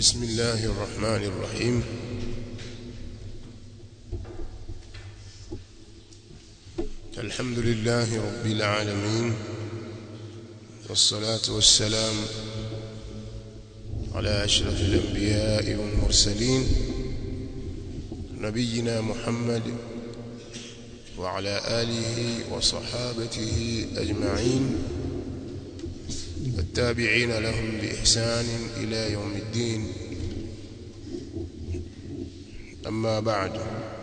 بسم الله الرحمن الرحيم الحمد لله رب العالمين والصلاة والسلام على أشرف الأنبياء والمرسلين نبينا محمد وعلى آله وصحابته أجمعين والتابعين لهم بإحسان إلى يوم الدين أما بعد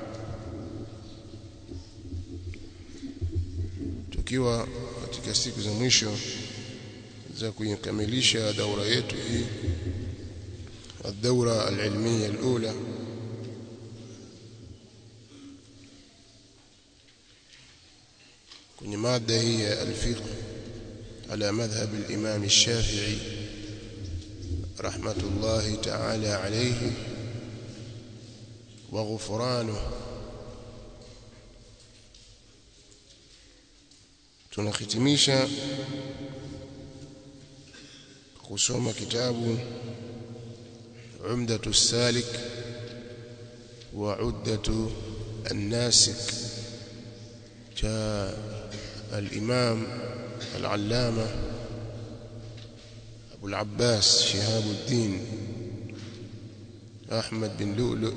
tukiwa katika siku za mwisho za kuikamilisha daura yetu hii الدورة العلمية الأولى kwenye mada hii ya alfiqh على مذهب الإمام الشافعي رحمة الله تعالى عليه وغفرانه tunahitimisha kusoma kitabu عمدة السالك وعدة الناسك جاء الإمام العلامة أبو العباس شهاب الدين أحمد بن لؤلؤ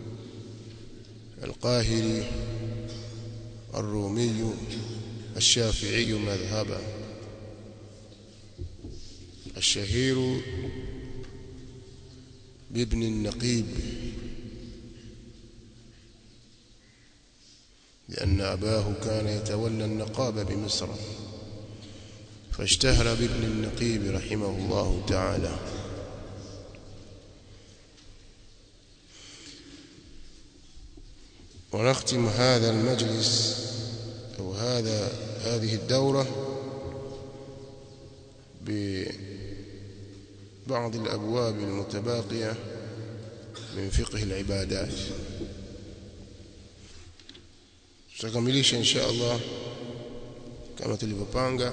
القاهري الرومي الشافعي مذهبا الشهير بابن النقيب لأن أباه كان يتولى النقاب بمصر فاشتهر بابن النقيب رحمه الله تعالى ونختم هذا المجلس أو هذا هذه الدورة ببعض الأبواب المتباقية من فقه العبادات tutakamilisha insha Allah kama tulivyopanga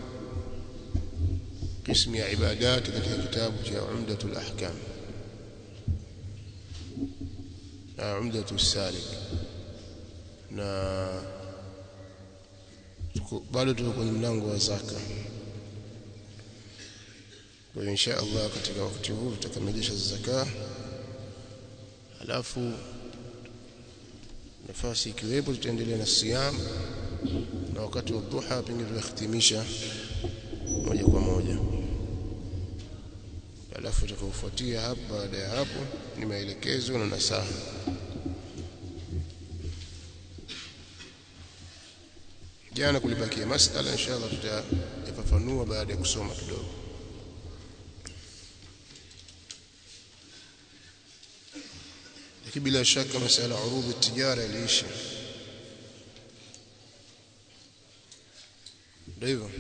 قسم عبادات katika kitabu cha Umdatul Ahkam na Umdatul Salik na bado tuko kwenye mlango wa zaka kwa insha Allah katika wakati huu tutakamilisha zaka alafu nafasi ikiwepo tutaendelea na siyam na wakati wa dhuha pengine tutahitimisha moja kwa moja alafu tutakaofuatia hapo baada ya hapo ni maelekezo na nasaha jana kulibakia masala inshallah tutayafafanua baada ya kusoma kidogo lakini bila shaka masala urudhi tijara iliisha ndio hivyo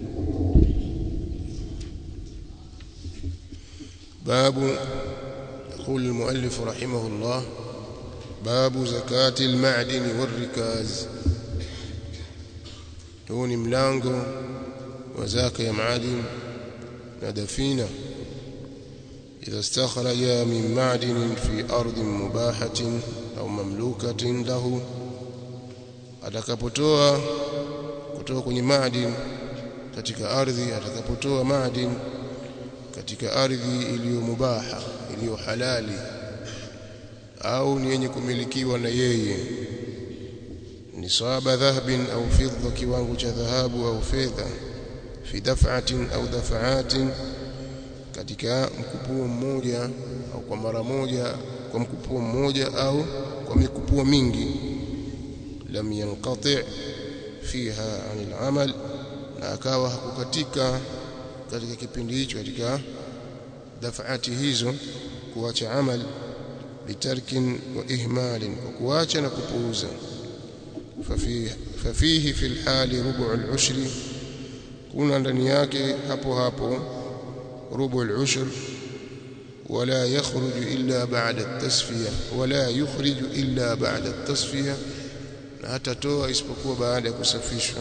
باب يقول المؤلف رحمه الله باب زكاة المعدن والركاز هون ملانغو وزكاة يا معادن ندفينا إذا استخرج من معدن في أرض مباحة أو مملوكة له atakapotoa kutoka kwenye madini katika ardhi atakapotoa madini katika ardhi iliyo mubaha iliyo halali au ni yenye kumilikiwa na yeye ni saba dhahabin au fidda kiwango cha dhahabu au fedha fi daf'atin au daf'atin katika mkupuo mmoja au kwa mara moja kwa mkupuo mmoja au kwa mikupuo mingi lam yanqati fiha anil amal na akawa hakukatika katika kipindi hicho katika dafati hizo kuacha amal bitarkin wa ihmalin kwa kuacha na kupuuza fafihi fafihi fil hali rubu al-ushri kuna ndani yake hapo hapo rubu al-ushr ولا يخرج إلا بعد التصفية ولا يخرج إلا بعد التصفية حتى toa isipokuwa baada ya kusafishwa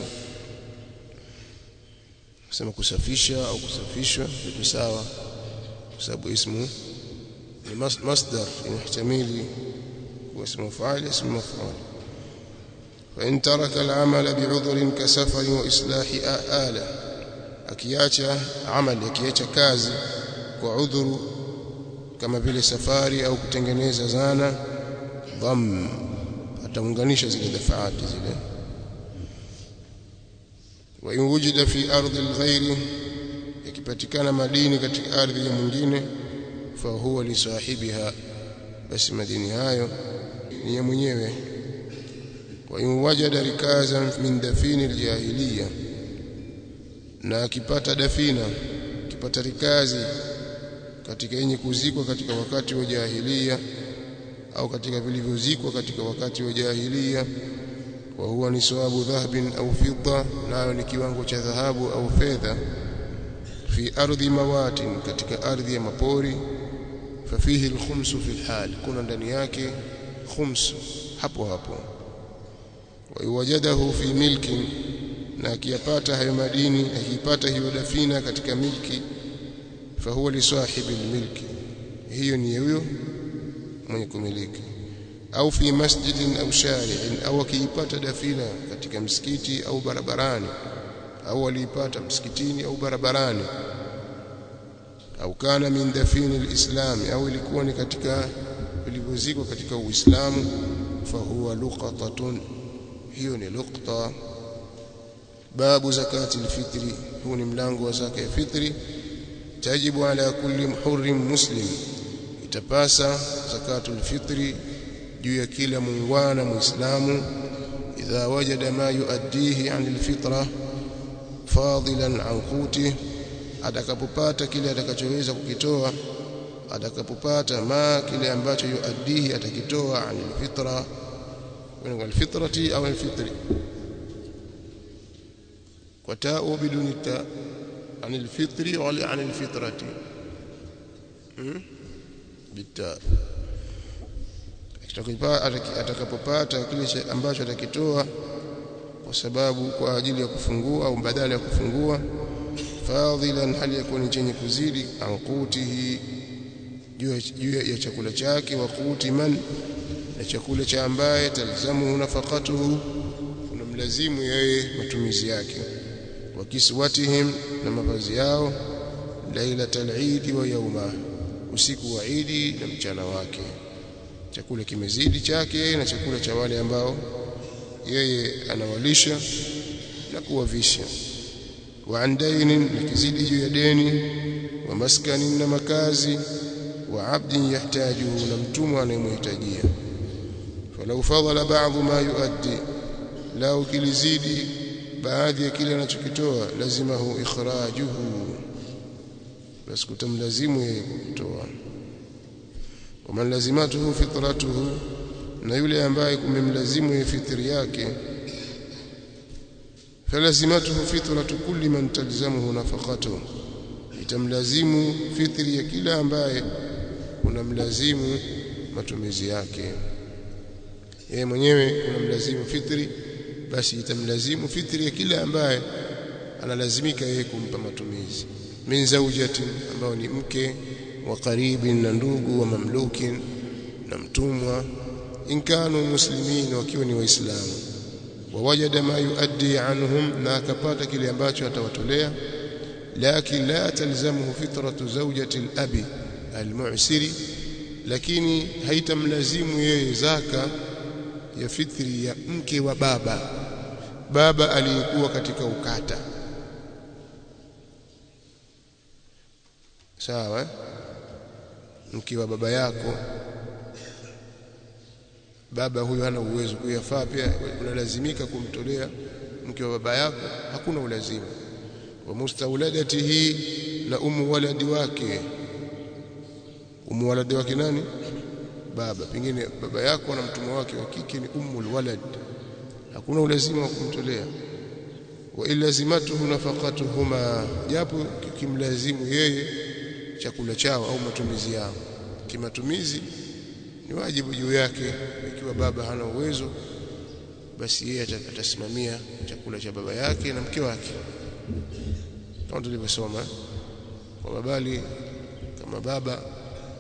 kusema kusafisha au kusafishwa vitu sawa kwa sababu ismu مصدر يحتمل واسم فاعل اسم مفعول فإن ترك العمل بعذر كسفر وإصلاح آلة akiacha amali akiacha kazi kwa udhuru kama vile safari au kutengeneza zana dham ataunganisha zile dafaati zile wa in wujida fi ardi alghayri yakipatikana madini katika ardhi ya mwingine fa huwa li sahibiha basi madini hayo ni ya mwenyewe wa in wajada rikazan min dafini aljahiliya na akipata dafina akipata rikazi katika yenye kuzikwa katika wakati wa jahilia au katika vilivyozikwa katika wakati wa jahilia wa huwa ni sawabu dhahabin au fidda nayo ni kiwango cha dhahabu au fedha fi ardhi mawatin katika ardhi ya mapori fafihi alkhumsu fi alhal kuna ndani yake khums hapo hapo wa wajadahu fi milkin na akiyapata hayo madini akipata hiyo dafina katika milki fahuwa li sahibi almilki hiyo ni huyo mwenye kumiliki au fi masjidin au shari'in au akiipata dafina katika msikiti au barabarani au aliipata msikitini au barabarani au kana min dafini alislam au ilikuwa ni katika vilivyozikwa katika uislamu fahuwa luqatatun hiyo ni luqta babu zakati alfitri huu ni mlango wa zaka ya fitri tajibu ala kulli hurrin muslim itapasa zakatu alfitri juu ya kila muungwana muislamu idha wajada ma yuaddihi an alfitra fadilan an quti atakapopata kile atakachoweza kukitoa atakapopata ma kile ambacho yuaddihi atakitoa an alfitra من الفطرة أو الفطر وتاء بدون التاء عن الفطر ولا عن الفطرة بالتاء atakapopata kile ambacho atakitoa kwa sababu kwa ajili ya kufungua au badala ya kufungua fadhilan hali yakuni chenye kuzidi anqutihi juu ya chakula chake wa quti man na chakula cha ambaye talzamu nafaqatuhu unamlazimu yeye matumizi yake wa kiswatihim na mavazi yao lailatal eid wa yawma usiku wa idi na mchana wake chakula kimezidi chake na chakula cha wale ambao yeye anawalisha na kuwavisha wa andainin na kizidi juu ya deni wa maskanin na makazi wa abdin yahtajuhu na mtumwa anayemhitajia falau fadhala ba'dhu ma yuaddi lao kilizidi baadhi ya kile anachokitoa lazima hu ikhrajuhu basi kutamlazimu yeye kutoa waman lazimatuhu fitratuhu na yule ambaye kumemlazimu yeye fitri yake falazimatuhu fitratu kulli man talzamuhu nafaqatuhu itamlazimu fitri ya kila ambaye unamlazimu matumizi yake yeye mwenyewe unamlazimu fitri basi itamlazimu fitri ya kila ambaye analazimika yeye kumpa matumizi min zawjatin ambao ni mke wa qaribin na ndugu wa mamlukin na mtumwa in kanu muslimin wakiwa ni waislamu wawajada ma yuaddi anhum na akapata kile ambacho atawatolea lakin la talzamuhu fitratu zawjati al-abi al-mu'siri lakini haitamlazimu yeye zaka ya fitri ya mke wa baba baba aliyekuwa katika ukata sawa mke wa baba yako baba huyo hana uwezo kuyafaa pia unalazimika kumtolea mke wa baba yako hakuna ulazima wa mustauladatihi na umu waladi wake umu waladi wake nani baba pengine baba yako na mtumwa wake wa kike ni ummul walad hakuna ulazima wa kumtolea wa ilazimatuhu nafaqatuhuma japo kimlazimu yeye chakula chao au matumizi yao kimatumizi ni wajibu juu yake ikiwa baba hana uwezo basi yeye atasimamia chakula cha baba yake na mke wake kama tulivyosoma kwa babali kama baba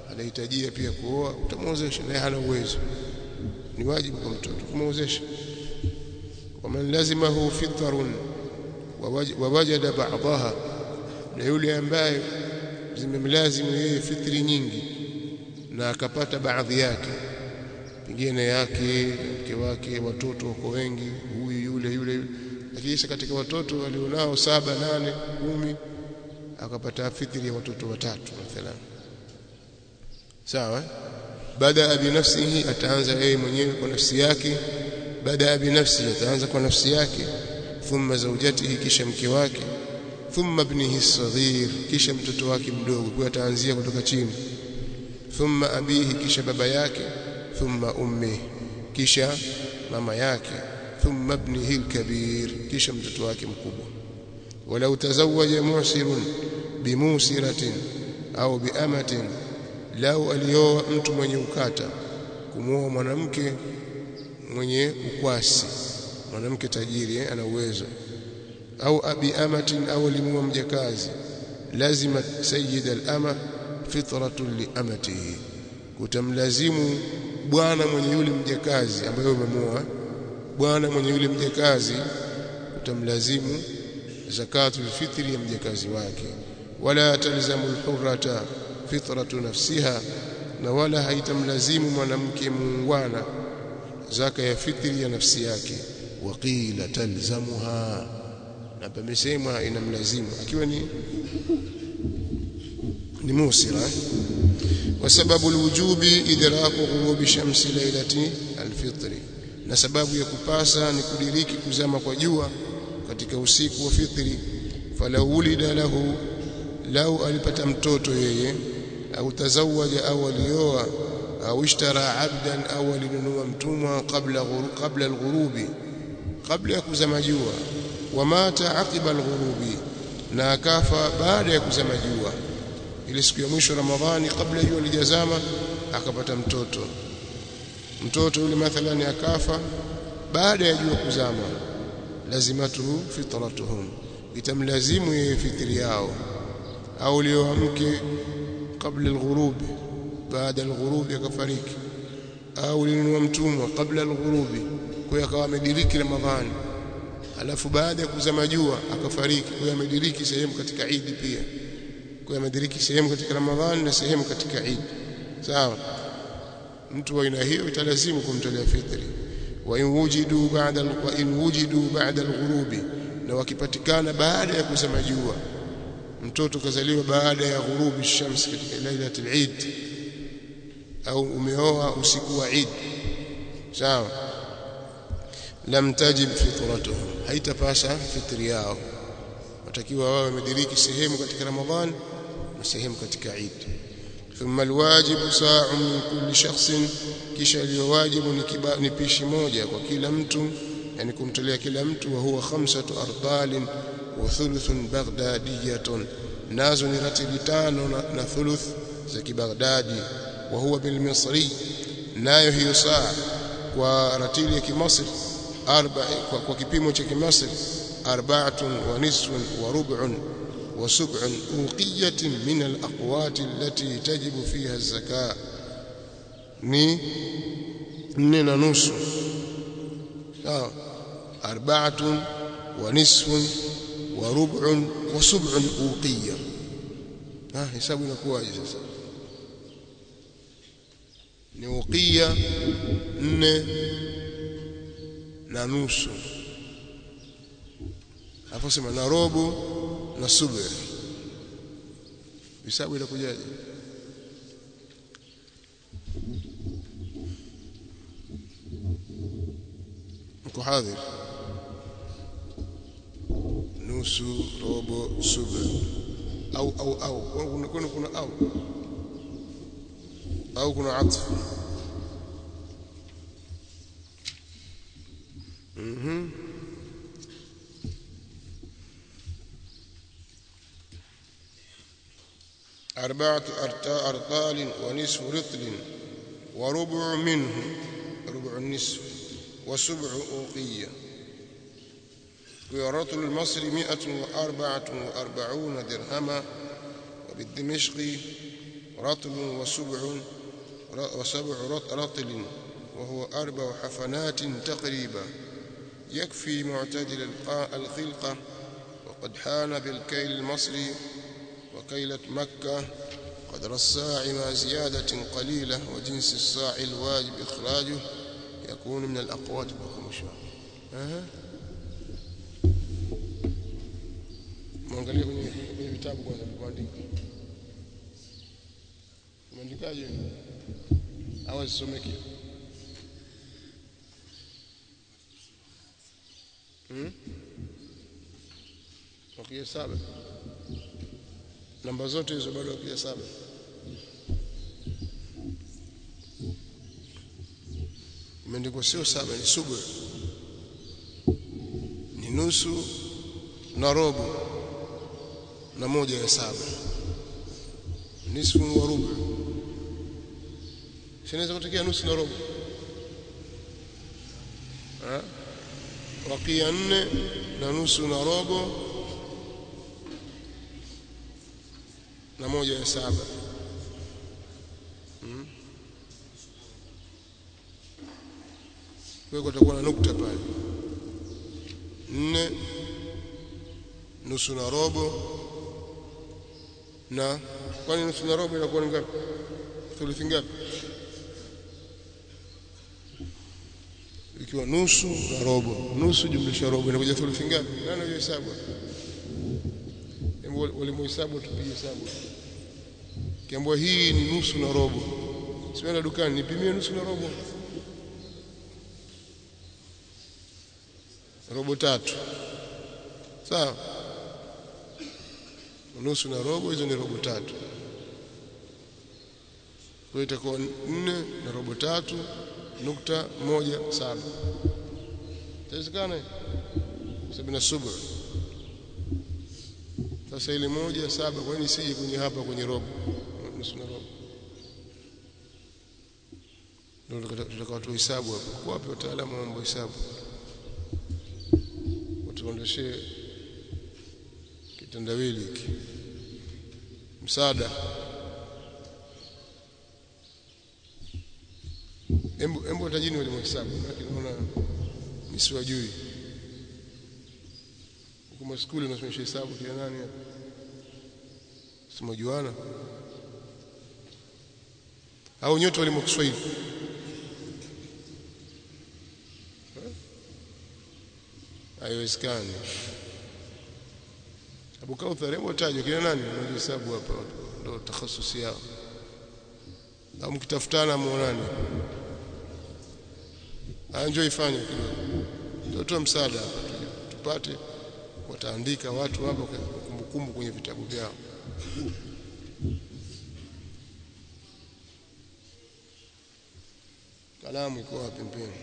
anahitajia pia kuoa utamwozesha naye hana uwezo ni wajibu kwa mtoto kumwozesha waman lazimahu fitrun wawajada ba'daha na yule ambaye zimemlazimu yeye fitri nyingi na akapata baadhi yake pengine yake mke wake watoto wako wengi huyu yule yule lakini katika watoto walionao saba nane kumi akapata fitri ya watoto watatu mathalan sawa baada binafsihi ataanza yeye mwenyewe kwa nafsi yake baada binafsi ataanza kwa nafsi yake thumma zawjatihi kisha mke wake thumma ibnihi saghir kisha mtoto wake mdogo kwa ataanzia kutoka chini thumma abihi kisha baba yake thumma ummi kisha mama yake thumma ibnihi alkabir kisha mtoto wake mkubwa walau tazawaja musirun bimusiratin au biamatin lau alioa mtu mwenye ukata kumuoa mwanamke mwenye ukwasi mwanamke tajiri eh, ana uwezo au abi amatin au limuoa mjakazi lazima sayyid al-ama fitratun li amatihi kutamlazimu bwana mwenye yule mjakazi ambaye umemuoa bwana mwenye yule mjakazi utamlazimu zakatu fitri ya mjakazi wake wala talzamu al-hurrata fitratu nafsiha na wala haitamlazimu mwanamke muungwana zaka ya fitri ya nafsi yake waqila talzamuha na pamesemwa inamlazimu akiwa ni ni musira kwa sababu alwujubi idraku ghurubi shamsi lailati alfitri na sababu ya kupasa ni kudiriki kuzama kwa jua katika usiku wa fitri falau ulida lahu lau alipata mtoto yeye au tazawaja au alioa au ishtara abdan au alinunua mtumwa kabla kabla alghurubi kabla ya kuzama jua wamata aqiba alghurubi na akafa baada ya kuzama jua ile siku ya mwisho ramadhani kabla jua lijazama akapata mtoto mtoto yule mathalani akafa baada ya jua kuzama lazimatuhu fitratuhum itamlazimu yeye fitri yao au leo mke kabla alghurubi baada alghurubi akafariki au linunua mtumwa kabla alghurubi kwa akawa amediriki ramadhani alafu baada ya kuzama jua akafariki kwa amediriki sehemu katika Eid pia kwa amediriki sehemu katika ramadhani na sehemu katika Eid sawa mtu wa aina hiyo italazimu kumtolea fitri wa in wujidu ba'da wa in wujidu ba'da alghurubi na wakipatikana baada ya kuzama jua mtoto kazaliwa baada ya ghurubi shams katika lailatul Eid au umeoa usiku wa Eid sawa lam tajib fitratuhum haitapasa fitri yao watakiwa wao wamediriki sehemu katika ramadhan na sehemu katika Eid thumma alwajibu sa'un min kulli shakhsin kisha iliyowajibu ni, ni pishi moja kwa kila mtu yani kumtolea kila mtu wa huwa khamsatu ardalin wa thuluthun baghdadiyatun nazo ni ratili tano na, na thuluth za kibaghdadi wa huwa bil misri nayo hiyo saa kwa ratili ya kimasri arba kwa, kwa kipimo cha kimasri arba'atun wa nisfun wa rub'un wa sub'un uqiyatin min al aqwat allati tajibu fiha az-zakaa ni nne na nusu sawa arba'atun wa nisfun wa rub'un wa sub'un uqiya ah hesabu inakuwaje sasa ni uqiya nne na nusu hapo sema na robo na subr hesabu inakujaje mko hadhir nusu robo subr au au au kuna kuna kuna au au kuna atf mhm أربعة أرطال ونصف رطل وربع منه ربع النصف وسبع أوقية ورطل المصري مئة وأربعة وأربعون درهما وبالدمشق رطل وسبع وسبع رطل وهو أربع حفنات تقريبا يكفي معتدل الخلقة وقد حان بالكيل المصري وكيلة مكة قدر الساع مع زيادة قليلة وجنس الساع الواجب إخراجه يكون من الأقوات بكم أه. mwangalie kwenye kwenye vitabu kwanza kuandika umeandikaje au asomeke hmm? wakia saba namba zote hizo bado wakia saba imeandikwa sio saba ni subu ni nusu na robo na moja ya saba nisfu wa rubu sinaweza kutokea nusu na robo wakia nne na nusu na robo na moja ya saba hmm? kwa kutakuwa na nukta pale nne nusu na robo na kwani nusu na robo inakuwa ni ngapi thuluthi ngapi ikiwa nusu na robo nusu jumlisha robo inakuja thuluthi ngapi nani hiyo hesabu walimuhesabu tupige hesabu kiambwa hii ni nusu na robo sienda dukani nipimie nusu na robo robo tatu sawa nusu na robo hizo ni robo tatu kwa itakuwa nne na robo tatu nukta moja saba itawezekana sabini na subu sasa ile moja saba kwa nini sije kwenye hapa kwenye robo nusu na robo ndio tutakawa tuhesabu hapo wapi wataalamu wa mambo hesabu watuondeshee kitendawili hiki msaada embo embo tajini wale mhesabu lakini naona nisiwajui huko skuli unasomesha hesabu kila nani hapa simajuana au nyote walimu Kiswahili haiwezekani Abu Kauthar hebu tajwe kina nani unajua hesabu hapa ndio takhasusi yao au mkitafutana muonane anjo ifanye kidogo ndio toa msaada hapa tupate wataandika watu hapa kumbukumbu kwenye vitabu vyao kalamu iko wapi mpeni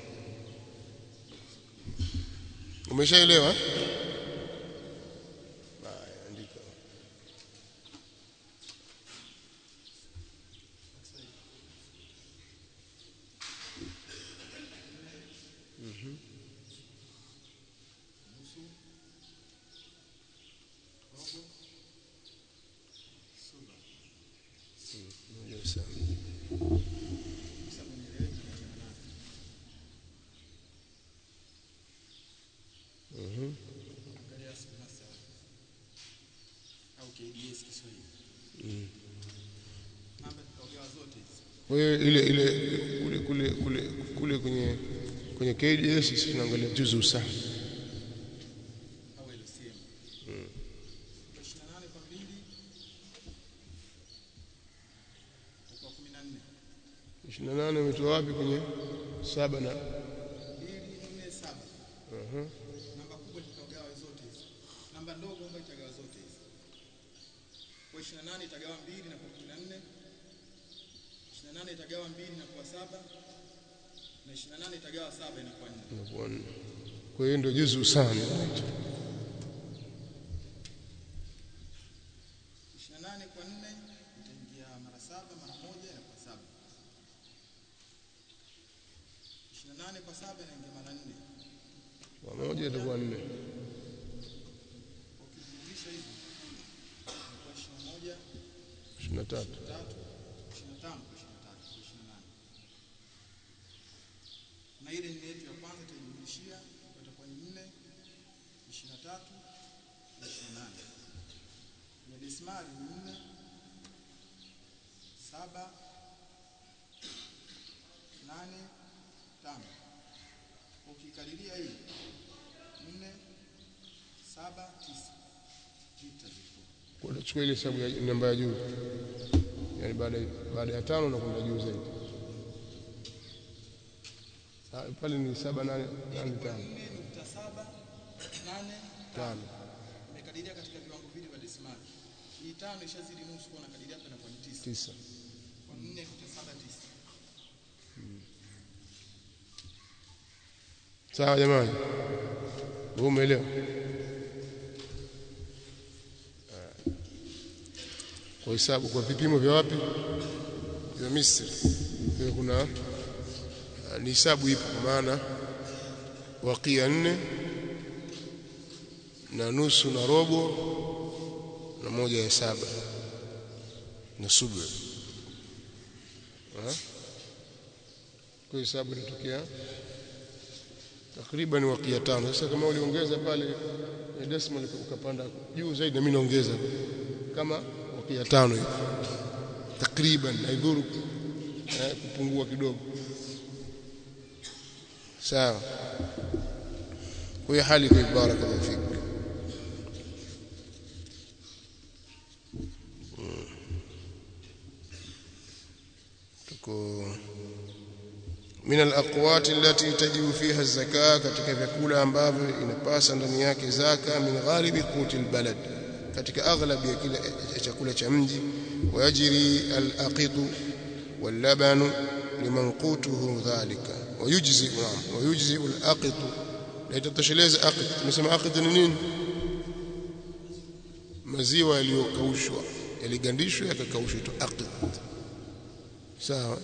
umeshaelewa andika mhm moja sana mhm Kwa hiyo ile ile kule kule kule kule kwenye kwenye KDS sisi tunaangalia juzu sana. ishirini na nane umetoa wapi kwenye saba na uh-huh. namba kubwa itagawa zote hizi namba ndogo ambayo itagawa zote hizi kwa 28 itagawa mbili na kwa 14 28 itagawa mbili na kwa saba na 28 itagawa saba inakuwa 4 inakuwa nne. Kwa hiyo ndio juzu sana inaitwa. 28 kwa 4 itaingia mara saba mara moja inakuwa saba 28 kwa saba inaingia mara 4 Pamoja itakuwa nne. ukizidisha hivi inakuwa 21 ishirini na tatu. tatu Desmali ni nne saba nane tano. Ukikadiria hii nne saba tisa vita ziko Unachukua ile hesabu ya namba ya juu, yaani baada baada ya tano na kwenda juu zaidi. Sa- Pale ni saba nane nane tano nne nukta saba nane tano. imekadiria katika viwango vile vya desimali. Hii tano ishazidi nusu, kwa nakadiria hapa inakuwa ni tisa tisa. kwa nne nukta saba tisa. Sawa jamani, wewe umeelewa? Kwa hesabu kwa vipimo vya wapi? Vya Misri. Kwa hiyo kuna ah, ni hesabu ipo, kwa maana wakia nne na nusu na robo na moja ya saba na subu. Ah? Kwa hiyo hesabu inatokea takriban wakia tano. Sasa kama uliongeza pale ya decimal ukapanda juu zaidi, na mimi naongeza kama wakia tano hivi takriban, haidhuru eh, kupungua kidogo. Sawa. Kwa hiyo hali kwa barakallahu fik. Mm. Tuko min alaqwati allati tajibu fiha az-zaka, katika vyakula ambavyo inapasa ndani yake zaka, min ghalibi quti albalad, katika aghlab ya kila ya chakula cha mji. Wayajri alaqitu wallabanu liman qutuhu dhalika, wayujzi naam, wayujzi alaqitu, na itatosheleza aqit. Tumesema aqit ni nini? Maziwa yaliyokaushwa, yaligandishwa yakakaushwa, tu aqit. Sawa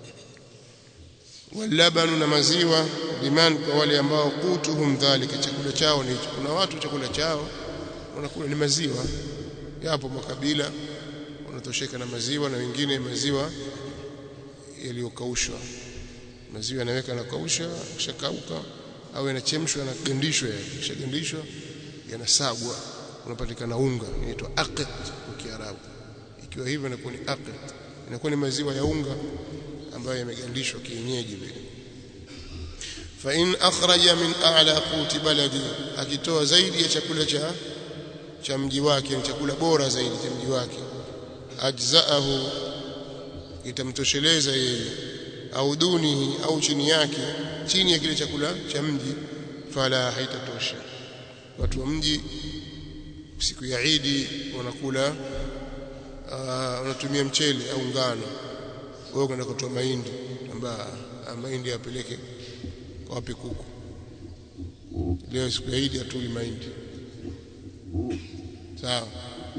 walabanu na maziwa liman kwa wale ambao kutuhum dhalika chakula chao ni hicho kuna watu chakula chao wanakula ni maziwa yapo makabila wanatosheka na maziwa na wengine maziwa yaliyokaushwa maziwa yanaweka na kausha kishakauka au yanachemshwa na gandishwa kishagandishwa yanasagwa unapatikana unga inaitwa aqit kwa Kiarabu ikiwa hivyo inakuwa ni aqit inakuwa ni maziwa ya unga ambayo yamegandishwa kienyeji vile fa in akhraja min a'la quti baladi akitoa zaidi ya chakula cha cha mji wake ni chakula bora zaidi cha mji wake ajzaahu itamtosheleza yeye au dunihi au chini yake chini ya kile chakula cha mji fala haitatosha watu wa mji siku ya Idi wanakula uh, wanatumia mchele au ngano wewe kwenda kutoa mahindi kwamba mahindi yapeleke wapi kuku leo siku ya Idi atuli mahindi sawa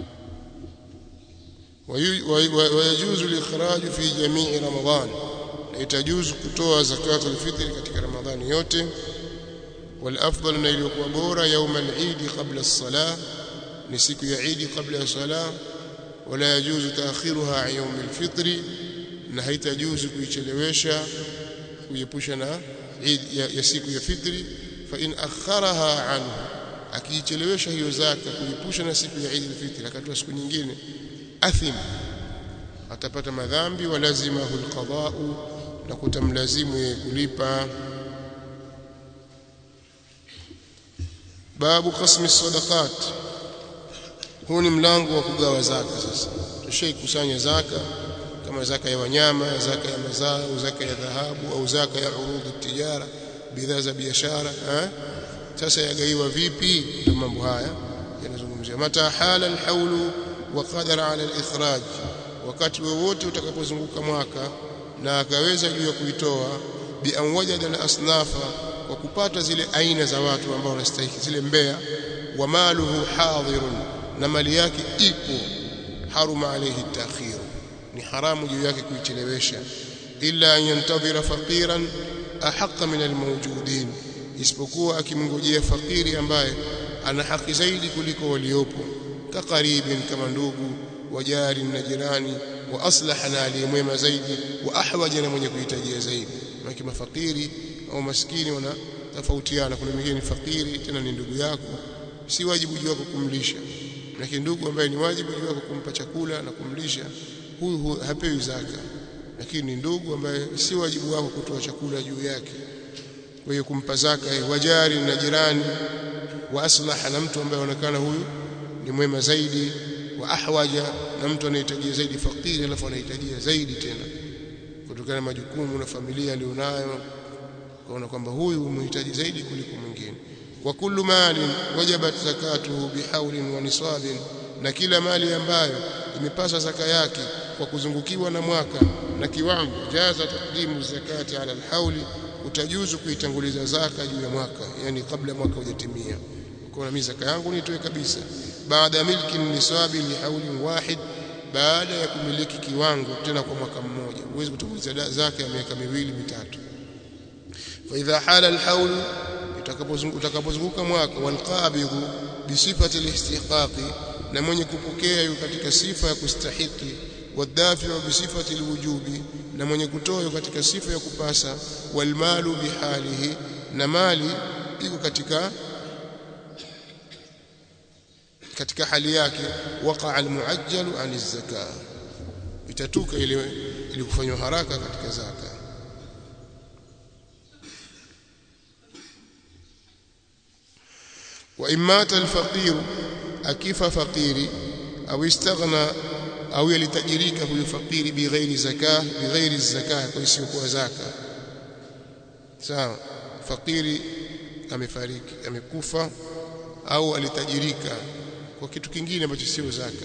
ويجوز الإخراج في جميع رمضان itajuzu kutoa zakat al-fitr katika ramadhani yote والافضل na iliyokuwa bora يوم العيد قبل الصلاه ni siku ya Eid kabla ya sala wala yajuzu taakhiruha an yawm al-fitr na haitajuzu kuichelewesha kuiepusha na Eid ya, ya siku ya fitri fa in akharaha anhu akiichelewesha hiyo zaka kuiepusha na siku ya Eid al-fitr akatoa siku nyingine athim atapata madhambi wa lazimahu alqada'u na kutamlazimu yeye kulipa babu qasmi sadaqat huu ni mlango wa kugawa zaka sasa tushaikusanya zaka kama zaka ya wanyama zaka ya mazao zaka ya dhahabu au zaka ya urudhi tijara bidhaa za biashara eh sasa yagaiwa vipi ndio mambo haya yanazungumzia mata hala alhaulu wa qadara ala alikhraj wakati wowote utakapozunguka mwaka na akaweza juu ya kuitoa bi an wajada al-asnafa kwa kupata zile aina za watu ambao wanastahili zile mbea wa maluhu hadirun na mali yake ipo haruma alayhi ta'khir ni haramu juu yake kuichelewesha illa an yantadhira faqiran ahaqqa min almawjudin isipokuwa akimngojea fakiri ambaye ana haki zaidi kuliko waliopo kakaribin kama ndugu wajari na jirani wa aslaha na aliyemwema zaidi wa ahwaja na mwenye kuhitajia zaidi maki mafakiri au maskini wana tofautiana kuna mwingine ni fakiri tena ni ndugu yako si wajibu juu wako kumlisha lakini ndugu ambaye ni wajibu juu yako kumpa chakula na kumlisha huyu, huyu hapewi zaka lakini ni ndugu ambaye si wajibu wako kutoa chakula juu yake kwa hiyo kumpa zaka wajari na jirani wa aslaha na mtu ambaye anaonekana huyu ni mwema zaidi wa ahwaja na mtu anahitajia zaidi fakiri alafu anahitajia zaidi tena kutokana na majukumu na familia alionayo kaona kwamba huyu umhitaji zaidi kuliko mwingine wa kullu malin wajabat zakatuhu bihaulin wa nisabin na kila mali ambayo imepasa zaka yake kwa kuzungukiwa na mwaka na kiwango jaza takdimu zakati ala alhauli utajuzu kuitanguliza zaka juu ya mwaka yani kabla mwaka hujatimia kwa mimi zaka yangu nitoe kabisa baada ya milki nisabi li haulin wahid baada ya kumiliki kiwango tena kwa mwaka mmoja huwezi kutanguliza zaka ya miaka miwili mitatu fa idha hala alhaul utakapozunguka mwaka walqabidhu bisifati alistihqaqi na mwenye kupokea yuko katika sifa ya kustahiki wadafi'u bisifati alwujubi na mwenye kutoa katika sifa ya kupasa walmalu bihalihi na mali iko katika katika hali yake waqa almuajjalu an zaka itatuka ile ili kufanywa haraka katika zaka wa imata alfaqir akifa faqiri au istaghna au yalitajirika huyo fakiri bighairi zakah bighairi zakah kwa isiyokuwa zaka sawa fakiri amefariki amekufa au alitajirika kwa kitu kingine ambacho sio zaka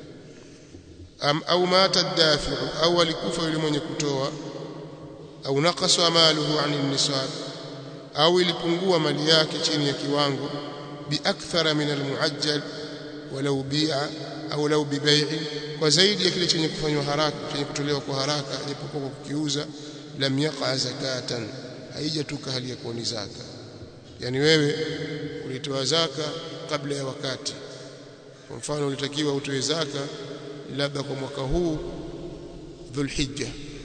Am, au mata dafiu au alikufa yule mwenye kutoa au naqasa maluhu anin nisab au ilipungua mali yake chini ya kiwango biakthara min almuajjal walau bi'a au lau bibai'i kwa zaidi ya kile chenye kufanywa haraka chenye kutolewa kwa haraka japokuwa kwa kukiuza lam yaqa zakatan haijatuka hali ya kuwa ni zaka yani wewe ulitoa zaka kabla ya wakati kwa mfano ulitakiwa utoe zaka labda kwa mwaka huu dhulhijja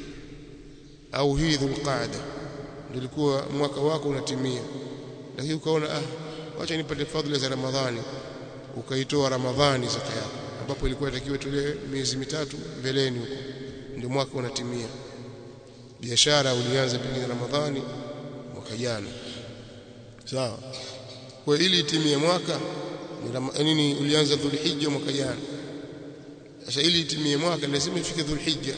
au hii dhulqaada ndilikuwa mwaka wako unatimia lakini ukaona ah wacha nipate fadhila za ramadhani ukaitoa ramadhani zaka yako ambapo ilikuwa inatakiwa tolewe miezi mitatu mbeleni huko ndio mwaka unatimia biashara ulianza pengine ramadhani mwaka jana sawa kwa ili itimie mwaka nini ulianza dhulhijja mwaka jana sasa ili itimie mwaka lazima ifike dhulhijja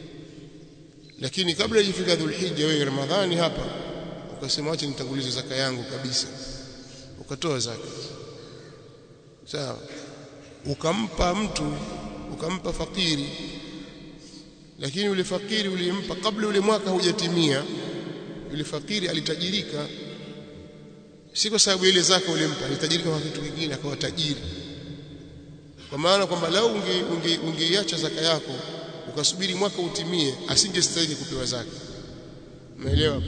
lakini kabla ifika dhulhijja wewe ramadhani hapa ukasema acha nitangulize zaka yangu kabisa ukatoa zaka sawa ukampa mtu ukampa fakiri lakini yule fakiri ulimpa kabla yule mwaka hujatimia yule fakiri alitajirika si kwa sababu ile zaka ulimpa alitajirika kwa kitu kingine akawa tajiri kwa maana kwamba lau unge ungeiacha zaka yako ukasubiri mwaka utimie asingestahili kupewa zaka umeelewa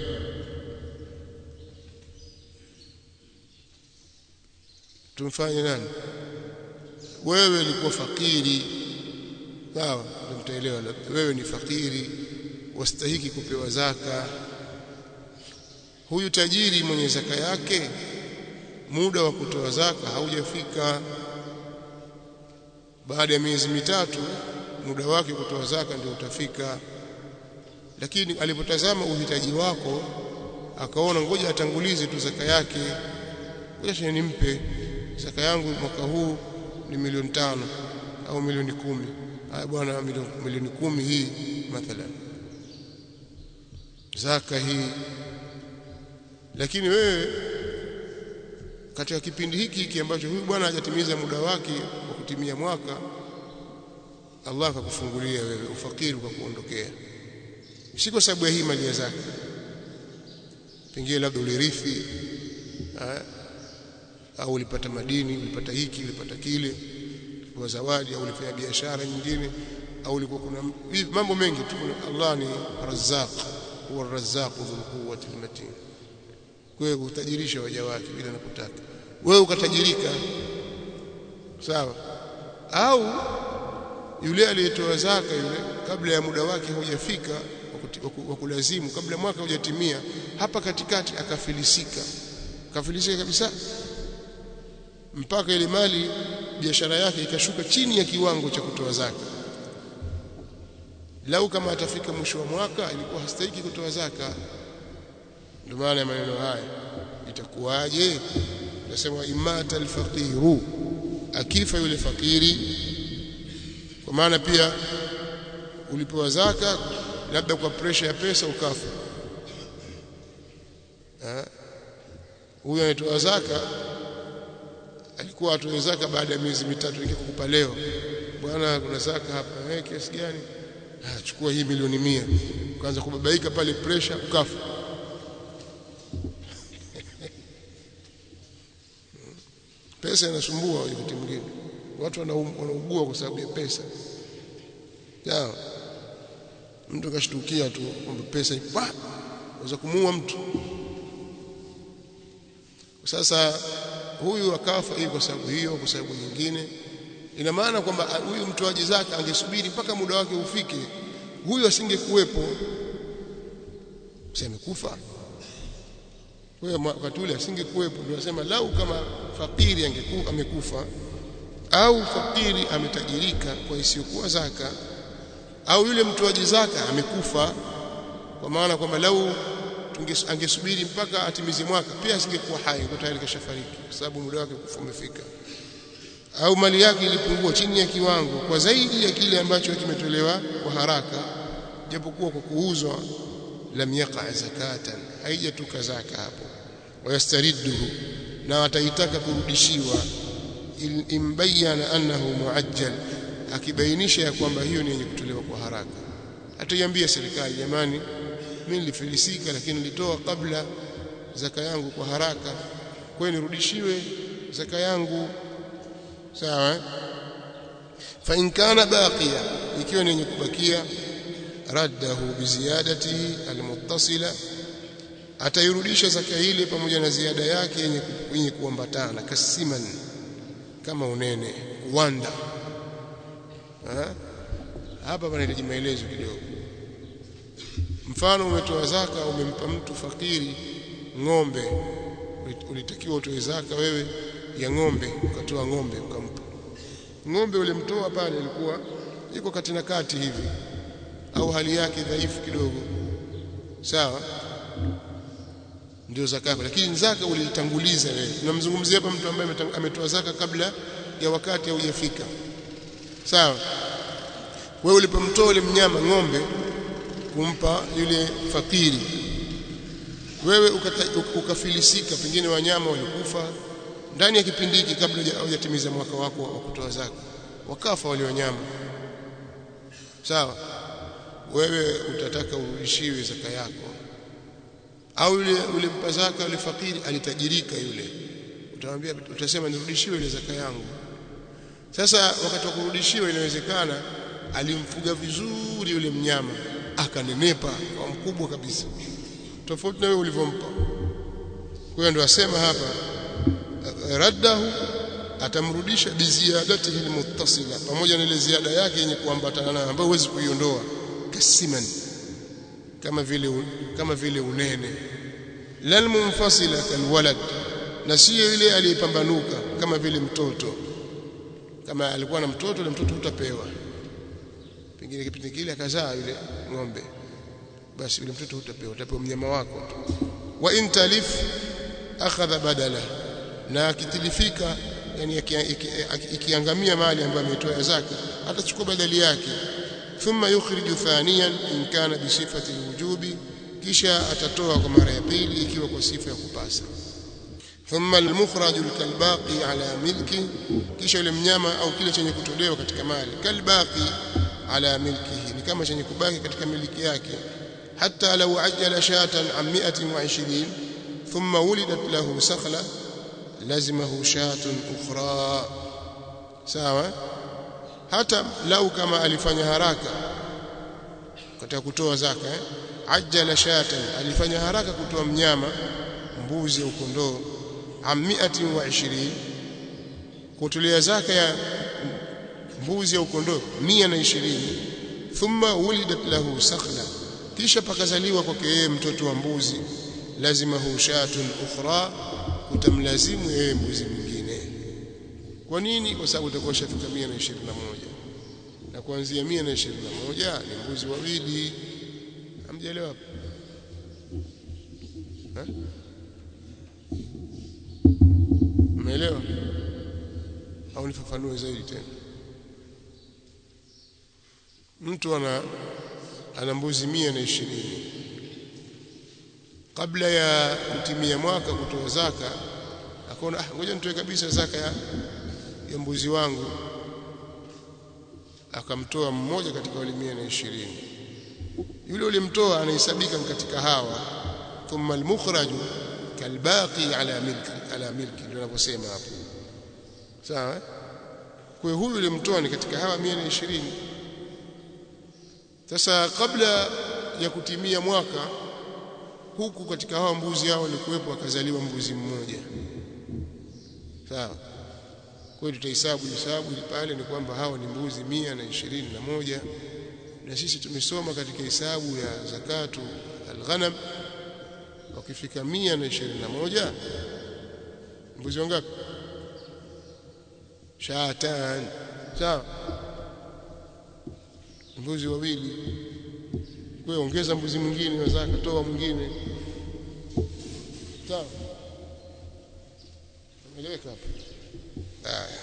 tumfanye nani wewe ulikuwa fakiri sawa ndio mtaelewa wewe ni fakiri wastahiki kupewa zaka huyu tajiri mwenye zaka yake muda wa kutoa zaka haujafika baada ya miezi mitatu muda wake kutoa zaka ndio utafika lakini alipotazama uhitaji wako akaona ngoja atangulize tu zaka yake ngoja nimpe zaka yangu mwaka huu ni milioni tano au milioni kumi haya bwana milioni kumi hii mathalan zaka hii lakini wewe katika kipindi hiki hiki ambacho huyu bwana hajatimiza muda wake wa kutimia mwaka Allah akakufungulia wewe ufakiri ukakuondokea si kwa sababu ya hii mali ya zaka pengine labda ulirithi au ulipata madini ulipata hiki ulipata kile kwa zawadi au ulifanya biashara nyingine au ulikuwa kuna mambo mengi tu Allah ni razzaq huwa razzaq dhul quwwati matin kwa hiyo utajirisha waja wake bila anapotaka wewe ukatajirika sawa au yule aliyetoa zaka yule kabla ya muda wake hujafika wa kulazimu kabla mwaka hujatimia hapa katikati akafilisika akafilisika kabisa mpaka ile mali biashara yake ikashuka chini ya kiwango cha kutoa zaka lau kama atafika mwisho wa mwaka ilikuwa hastahiki kutoa zaka ndio maana ya maneno haya itakuwaje nasema imata alfaqiru akifa yule fakiri kwa maana pia ulipewa zaka labda kwa pressure ya pesa ukafa huyo anatoa zaka alikuwa atoe zaka baada ya miezi mitatu nikikupa leo bwana kuna zaka hapa eh kiasi gani ah chukua hii milioni mia ukaanza kubabaika pale pressure ukafa pesa inasumbua wakati mwingine watu wanaugua kwa sababu ya pesa sawa mtu kashtukia tu kwamba pesa ipa waweza kumuua mtu sasa huyu akafa hii kwa sababu hiyo kwa sababu nyingine ina maana kwamba huyu mtoaji zaka angesubiri mpaka muda wake ufike huyu asingekuwepo amekufa huyo wakati ule asingekuwepo ndio nasema lau kama fakiri angekuwa amekufa au fakiri ametajirika kwa isiyokuwa zaka au yule mtoaji zaka amekufa kwa maana kwamba lau angesubiri mpaka atimize mwaka pia asingekuwa hai kwa tayari kashafariki kwa sababu muda wake kufa umefika au mali yake ilipungua chini ya kiwango kwa zaidi ya kile ambacho kimetolewa kwa haraka japokuwa kwa kuuzwa lam yaqa zakatan haijatuka zaka hapo wayastaridduhu na ataitaka kurudishiwa imbayana annahu muajjal akibainisha ya kwamba hiyo ni yenye kutolewa kwa haraka ataiambia serikali jamani mimi nilifilisika lakini nilitoa kabla zaka yangu kwa haraka kwa nirudishiwe zaka yangu sawa fa in kana baqiya ikiwa ni yenye kubakia raddahu biziyadatihi almuttasila atairudisha zaka ile pamoja na ziada yake yenye yenye kuambatana kasiman kama unene wanda ha? hapa panahitaji maelezo kidogo mfano umetoa zaka umempa mtu fakiri ng'ombe ulitakiwa utoe zaka wewe ya ng'ombe ukatoa ng'ombe ukampa ng'ombe ulimtoa pale ilikuwa iko kati na kati hivi au hali yake dhaifu kidogo sawa ndio zaka yako lakini zaka uliitanguliza wewe tunamzungumzia hapa mtu ambaye ametoa zaka kabla ya wakati haujafika sawa wewe ulipomtoa ule mnyama ng'ombe kumpa yule fakiri wewe ukata, ukafilisika pengine wanyama walikufa ndani ya kipindi hiki kabla hujatimiza mwaka wako wa kutoa zaka wakafa wale wanyama sawa wewe utataka urudishiwe zaka yako au yule ule mpa zaka yule fakiri alitajirika yule utamwambia utasema nirudishiwe ile zaka yangu sasa wakati wa kurudishiwa inawezekana alimfuga vizuri yule mnyama akanenepa kwa mkubwa kabisa tofauti na wewe ulivyompa kwa hiyo ndio asema hapa raddahu atamrudisha biziadatihi almuttasila pamoja na ile ziada yake yenye kuambatana nayo ambayo huwezi kuiondoa kasiman kama vile kama vile unene lal munfasila kalwalad na sio ile aliyepambanuka kama vile mtoto kama alikuwa na mtoto na mtoto utapewa pengine kipindi kile akazaa yule ng'ombe basi yule mtoto utapewa utapewa mnyama wako wa intalif akhadha badala na akitilifika yani ikiangamia mali ambayo ametoa zaka atachukua badali yake thumma yukhriju thaniyan in kana bi sifati alwujubi kisha atatoa kwa mara ya pili ikiwa kwa sifa ya kupasa thumma almukhraj kalbaqi ala milki kisha yule mnyama au kile chenye kutolewa katika mali kalbaqi ala milkihi ni kama chenye kubaki katika miliki yake hatta law ajjala shatan an 120 thumma wulidat lahu sakhla lazimahu shatun ukhra sawa hata lau kama alifanya haraka katika kutoa zaka eh? ajjala shatan alifanya haraka kutoa mnyama mbuzi au kondoo amiatin wa ishirini kutolea zaka ya mbuzi au kondoo mia na ishirini thumma wulidat lahu sakhla kisha pakazaliwa kwake yeye mtoto wa mbuzi lazima hu shatun ukhra utamlazimu yeye mbuzi mwingine kwa nini kwa sababu itakuwa shafika 121 na kuanzia 121 ni mbuzi wawili hamjaelewa hapo Eh? Umeelewa? Au nifafanue zaidi tena? Mtu ana ana mbuzi mia na ishirini kabla ya kutimia mwaka kutoa zaka, akaona ah, ngoja nitoe kabisa zaka ya, ya mbuzi wangu, akamtoa mmoja katika wale mia na ishirini. Yule ulimtoa anahesabika katika hawa thumma almukhraju kalbaqi ala milki ala milki ndio anaposema hapo sawa kwa hiyo huyu ulimtoa ni katika hawa 120 sasa kabla ya kutimia mwaka huku katika hawa mbuzi hao walikuwepo akazaliwa mbuzi mmoja sawa kwa hiyo tutahesabu hesabu ili pale ni kwamba hawa ni mbuzi mia na ishirini na moja na sisi tumesoma katika hesabu ya zakatu alghanam wakifika mia na ishirini na moja mbuzi wangapi shatan sawa mbuzi wawili kwa ongeza mbuzi mwingine wa zaka toa mwingine sawa umeeleweka hapa haya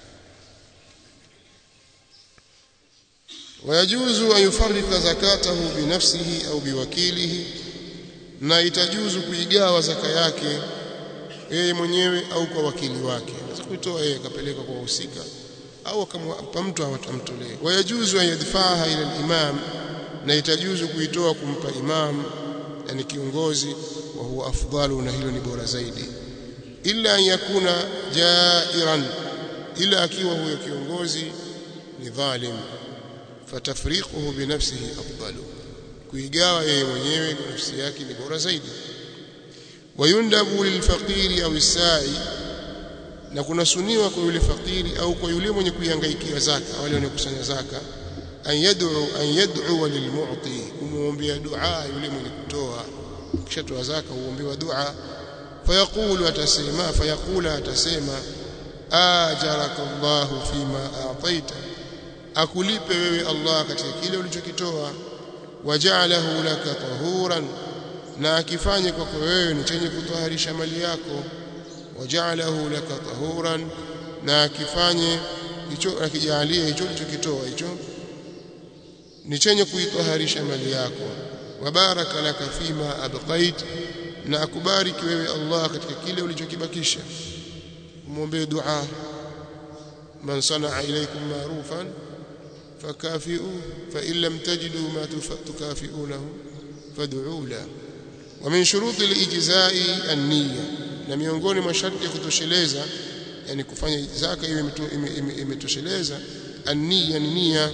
ويجوز أن يفرق زكاته بنفسه أو بوكيله na itajuzu kuigawa zaka yake yeye mwenyewe au kwa wakili wake anaweza kuitoa yeye akapeleka kwa wahusika au akampa mtu atamtolee wayajuzu an yadfaha ila al-imam na itajuzu kuitoa kumpa imam yani kiongozi wa huwa afdalu na hilo ni bora zaidi illa an yakuna jairan ila akiwa huyo kiongozi ni dhalim fatafriquhu binafsihi afdalu kuigawa yeye mwenyewe kwa nafsi yake ni bora zaidi wayundabu lilfaqiri au isai na kunasuniwa kwa yule fakiri au kwa yule mwenye kuihangaikia zaka wale wanaokusanya zaka an yad'u an yad'u lilmu'ti kumuombea dua yule mwenye kutoa kishatoa zaka huombewa dua fayaqulu atasema fayaqula atasema ajaraka Allah fima a'taita akulipe wewe Allah katika kile ulichokitoa waja'alahu laka tahuran na akifanye kwako wewe ni chenye kutoharisha mali yako waja'alahu laka tahuran na akifanye hicho akijalie hicho ulichokitoa hicho ni chenye kuitoharisha mali yako wabaraka laka fima abqait na akubariki wewe Allah katika kile ulichokibakisha muombe dua man sanaa ilaykum ma'rufan فكافئوه فإن لم تجدوا ما تكافئونه فادعوا له ومن شروط الإجزاء النية na miongoni mwa sharti ya kutosheleza yani kufanya zaka iwe imetosheleza an-niyya ni nia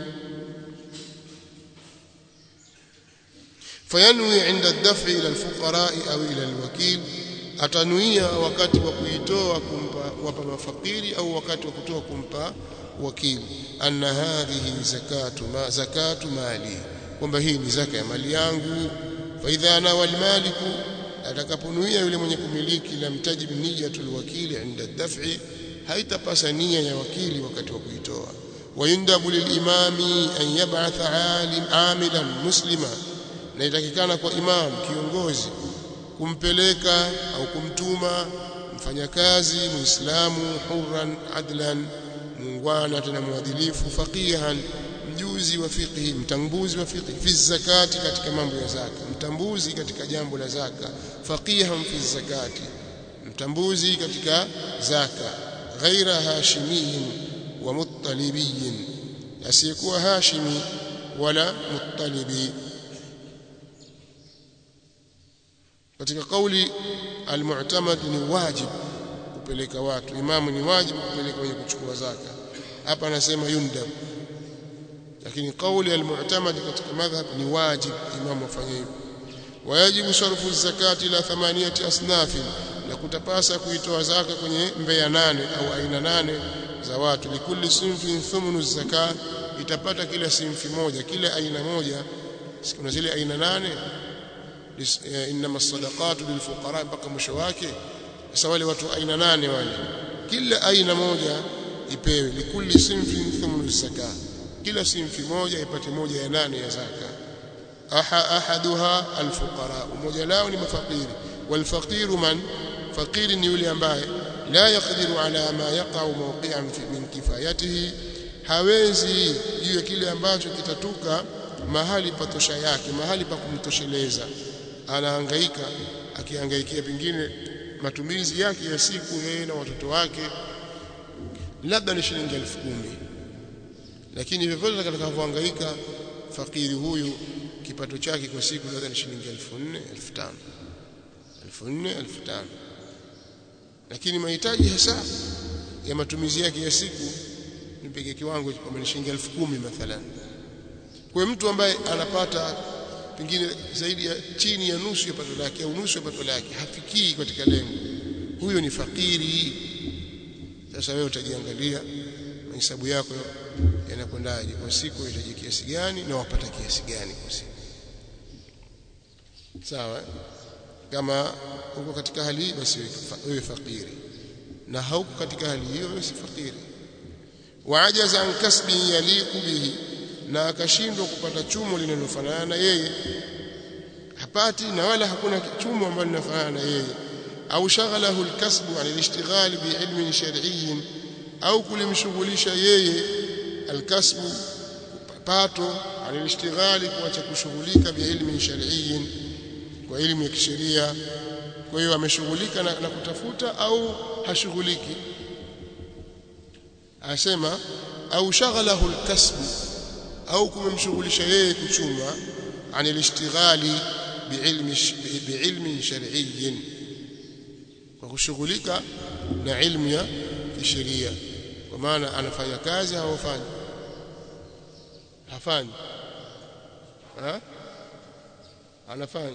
fayanwi inda ad-daf'i ila al-fuqara au ila al-wakil atanuia wakati wa kuitoa kumpa wapa mafakiri au wakati wa kutoa kumpa wakili anna hadhihi zakatu ma zakatu mali kwamba hii ni zaka ya mali yangu fa idha nawa almaliku atakaponuia yule mwenye kumiliki lam tajib niyatul wakili inda daf'i haitapasa nia ya wakili wakati wa kuitoa wayundabu lilimami an yab'atha alim amilan muslima na itakikana kwa imam kiongozi kumpeleka au kumtuma mfanyakazi muislamu hurran adlan muungwana tena mwadilifu faqihan mjuzi wa fiqhi mtambuzi wa fiqhi fi zakati katika mambo ya zaka mtambuzi katika jambo la zaka faqihan fi zakati mtambuzi katika zaka ghaira hashimiyin wa muttalibiyin asiyekuwa hashimi wala muttalibi katika kauli almu'tamad ni wajib kupeleka watu imamu ni wajibu kupeleka wenye kuchukua zaka hapa anasema yundab lakini kauli almu'tamad katika madhhab ni wajib imamu afanye hivyo wajibu sarfu zakati ila thamaniyati asnaf na kutapasa kuitoa zaka kwenye mbea nane au aina nane za watu likulli sinfin thumnu zakat itapata kila sinfi moja kila aina moja kuna zile aina nane inma sadaqatu lilfuqara mpaka mwisho wake sasa wale watu aina nane wale kila aina moja ipewe likulli sinfin thumnu zaka kila sinfi moja ipate moja ya nane ya zaka aha ahaduha alfuqara moja lao ni mafakiri walfaqiru man fakiri ni yule ambaye la yaqdiru ala ma yaqa'u mawqi'an min kifayatihi hawezi juu ya kile ambacho kitatuka mahali pa tosha yake mahali pa kumtosheleza anahangaika akihangaikia pengine matumizi yake ya siku yeye na watoto wake labda ni shilingi elfu kumi lakini vyovyote atakavyohangaika fakiri huyu kipato chake kwa siku labda ni shilingi elfu nne elfu tano elfu nne elfu tano lakini mahitaji hasa ya matumizi yake ya siku nipige kiwango kwamba ni shilingi elfu kumi mathalan kwa mtu ambaye anapata pengine zaidi ya chini ya nusu ya pato lake au nusu ya pato lake hafikii katika lengo huyo ni fakiri sasa wewe utajiangalia mahesabu yako yanakwendaje kwa siku unahitaji kiasi gani na wapata kiasi gani kwa siku sawa kama uko katika hali hii basi wewe fakiri na hauko katika hali hiyo wewe si fakiri waajaza an kasbi yaliqu bihi na akashindwa kupata chumo linalofanana na yeye hapati na wala hakuna chumo ambalo linafanana na yeye au shaghalahu alkasbu an alishtighal biilmin shar'iyyin au kulimshughulisha yeye alkasbu pato an alishtighal kuacha kushughulika biilmin shar'iyyin kwa elimu ya kisheria kwa hiyo ameshughulika na, na kutafuta au hashughuliki asema au shaghalahu alkasbu au kumemshughulisha yeye kuchuma an alishtighali biilmi biilmi shar'iyyin kwa kushughulika na ilmu ya kisheria kwa maana anafanya kazi au hafanyi hafanyi ha? anafanya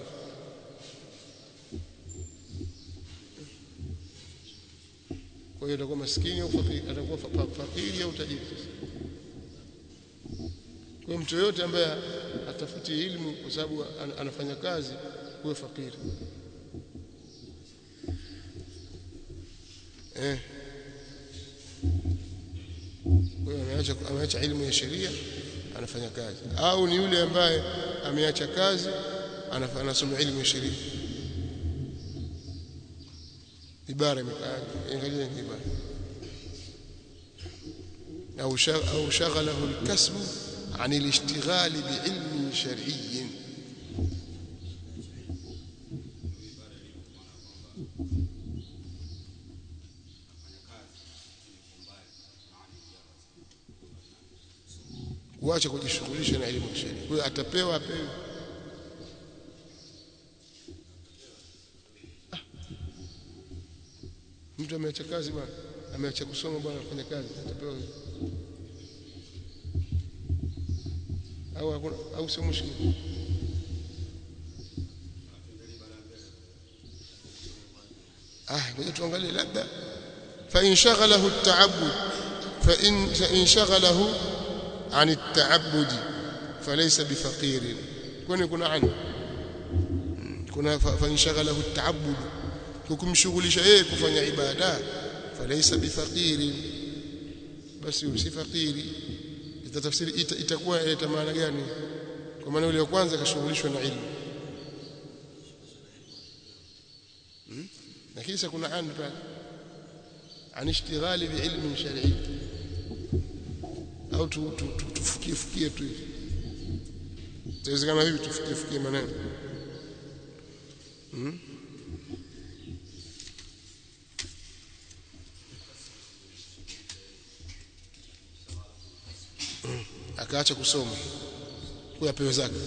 kwa hiyo atakuwa maskini au fakiri atakuwa fakiri au tajiri kwa mtu yote ambaye atafuti elimu kwa sababu anafanya kazi huwe fakiri eh kwa hiyo ameacha ameacha elimu ya sheria anafanya kazi au ni yule ambaye ameacha kazi anasoma elimu ya sheria ibara imekaa angalia ibara au au shaghalahu alkasb عن الاشتغال بعلم شرعي kuacha kujishughulisha na elimu ya sheria. Kwa hiyo atapewa apewe. Ah. Mtu ameacha kazi bwana, ameacha kusoma bwana, afanya kazi, atapewa au hakuna au sio mushkil ah ngoja tuangalie labda fa in shaghalahu at-ta'abbud fa in in shaghalahu عن التعبد فليس بفقير kwani kuna ani kuna fanshaghalahu at-ta'abbud kukumshughulisha yeye kufanya ibada falaysa bifaqiri basi si fakiri itatafsiri itakuwa ita maana gani kwa maana yule wa kwanza kashughulishwa na ilmu lakini sasa kuna ani pale an ishtighali bi ilmin shar'i au tufukie fukie tu hivi inawezekana hivi tufukie fukie maneno hmm? akaacha kusoma kwa apewe zaka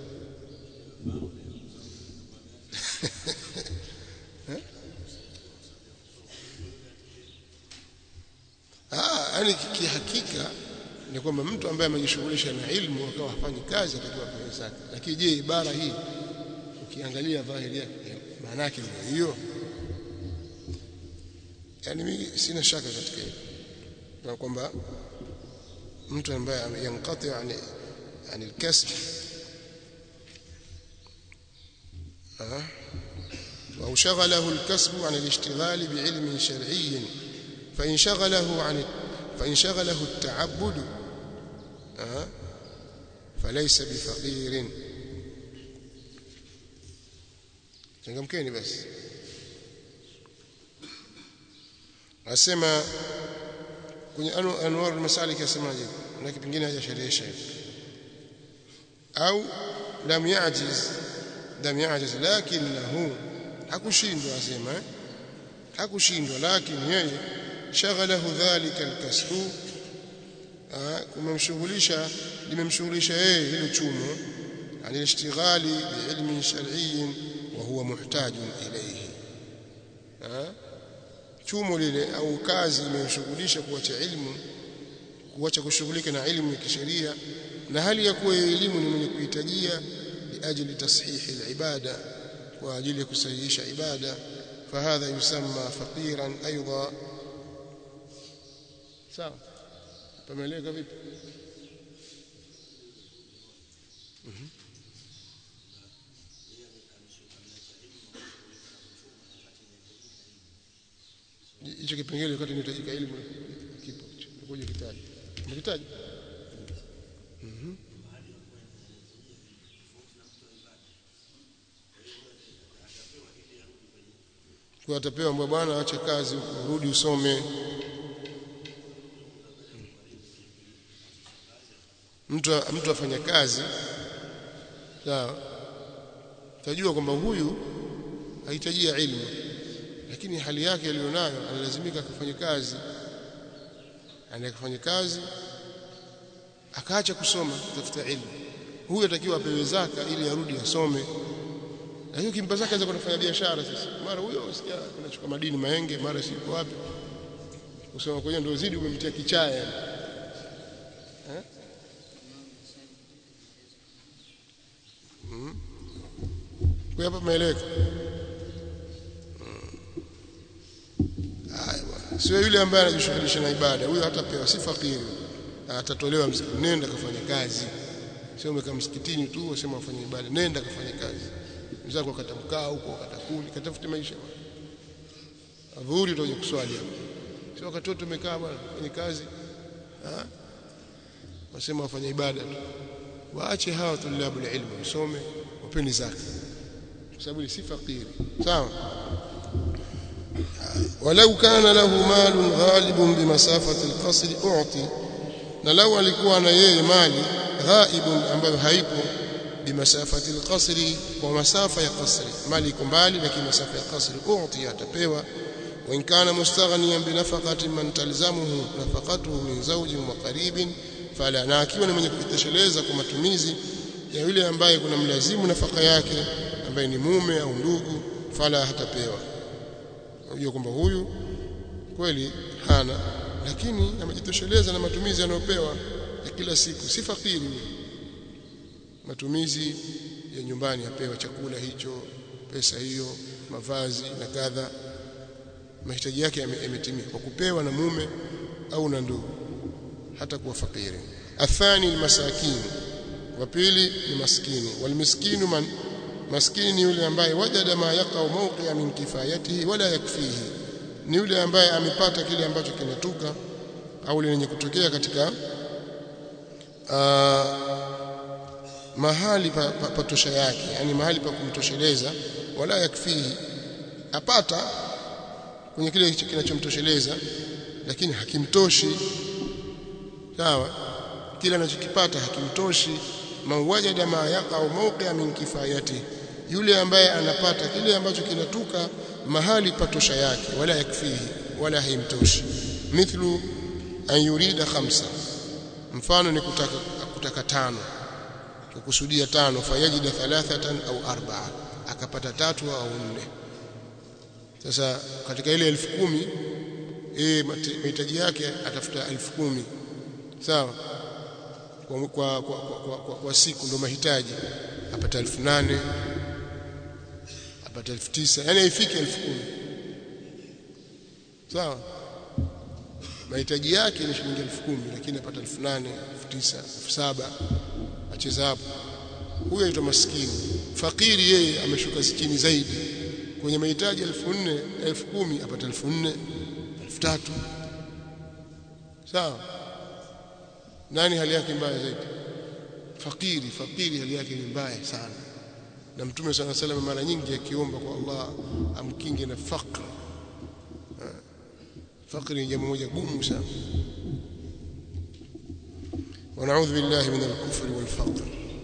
ah yani kihakika ni kwamba mtu ambaye amejishughulisha na ilmu akawa hafanyi kazi atakiwa apewe zaka lakini je ibara hii ukiangalia dhahiri yake maana yake ndio hiyo yani mimi sina shaka katika hilo na kwamba mtu ambaye yankati yani yani الكسب أو شغله الكسب عن الاشتغال بعلم شرعي فإن شغله عن فإن شغله التعبد آه فليس بفقير changamkeni basi asema kwenye anu anwar al-masalik yasemaje na kipingine hajasherehesha au lam ya'jiz lam ya'jiz lakinahu hakushindwa asema eh? hakushindwa lakini yeye shaghalahu dhalika al-kasbu kumemshughulisha limemshughulisha yeye hilo chumo عن الاشتغال بعلم شرعي وهو محتاج إليه chumo lile au kazi imemshughulisha kuacha ilmu kuacha kushughulika na ilmu ya kisheria na hali ya kuwa elimu ni mwenye kuhitajia liajili tashihi alibada kwa ajili ya kusahihisha ibada fahadha yusamma faqiran aidha sawa pameleka vipi hicho kipengele wakati inahitajika elimu kipo ngoja kitaje umekitaja mhm kwa atapewa mbwa bwana acha kazi urudi usome mtu mtu afanya kazi sawa tajua kwamba huyu hahitajia ilmu lakini hali yake aliyonayo analazimika akafanya kazi anakafanya kazi akaacha kusoma kutafuta ilmu huyu atakiwa apewe zaka ili arudi asome na hiyo kimpa zaka anaweza kufanya biashara sasa mara huyo usikia anachukua madini maenge mara siko wapi kusoma kwenye ndio zidi umemtia kichaya eh mm. kwa hapa maeleka sio yule ambaye anajishughulisha na ibada huyo hatapewa si fakiri atatolewa msikitini nenda kafanya kazi sio umekaa msikitini tu usema ufanye ibada nenda kafanya kazi mzako akatamkaa huko akatakuli katafute maisha adhuhuri utaje kuswali hapo sio wakati umekaa bwana kwenye kazi ah wasema wafanye ibada tu waache hawa tulabu ilmu usome wapeni zaka kwa sababu si fakiri sawa ولو كان له مال غالب بمسافة القصر أعطي na lau alikuwa na yeye mali ghaibun ambayo haipo bimasafati alqasri kwa masafa ya qasri mali iko mbali lakini masafa ya qasri uti atapewa wa in kana mustaghniyan bi nafaqati man talzamuhu nafaqatuhu min zawjin wa qaribin fala na akiwa ni mwenye kujitosheleza kwa matumizi ya yule ambaye kuna mlazimu nafaka yake ambaye ni mume au ndugu fala hatapewa unajua kwamba huyu kweli hana lakini amejitosheleza na matumizi anayopewa ya kila siku si fakiri matumizi ya nyumbani apewa chakula hicho pesa hiyo mavazi na kadha mahitaji yake yametimia kwa kupewa na mume au na ndugu hata kuwa fakiri athani ni masakini wa pili ni maskini walmiskinu man maskini ni yule ambaye wajada ma yaqau mawqi'a min kifayatihi wala yakfihi ni yule ambaye amepata kile ambacho kinatuka au lenye kutokea katika uh, mahali pa, pa, pa tosha yake yani mahali pa kumtosheleza wala yakfihi apata kwenye kile kinachomtosheleza lakini hakimtoshi sawa kile anachokipata hakimtoshi man wajada ma yaqau mawqi'a min kifayatihi yule ambaye anapata kile ambacho kinatuka mahali patosha yake wala yakfihi wala haimtoshi mithlu an yurida khamsa mfano ni kutaka kutaka tano kukusudia tano fayajida thalathatan au arba'a akapata tatu au nne sasa katika ile elfu kumi eh mahitaji yake atafuta elfu kumi sawa kwa, kwa, kwa, kwa, kwa, kwa siku ndo mahitaji apata elfu nane apata elfu tisa yani haifiki elfu kumi sawa mahitaji yake ni shilingi elfu kumi lakini apata elfu nane elfu tisa elfu saba acheza hapo huyo aitwa maskini fakiri yeye ameshuka chini zaidi kwenye mahitaji elfu nne elfu kumi apata elfu nne elfu tatu sawa nani hali yake mbaya zaidi fakiri fakiri hali yake ni mbaya sana na mtume sana sallam mara nyingi akiomba kwa Allah amkinge na fakr fakri ni jambo moja gumu sana ونعوذ بالله من الكفر والفقر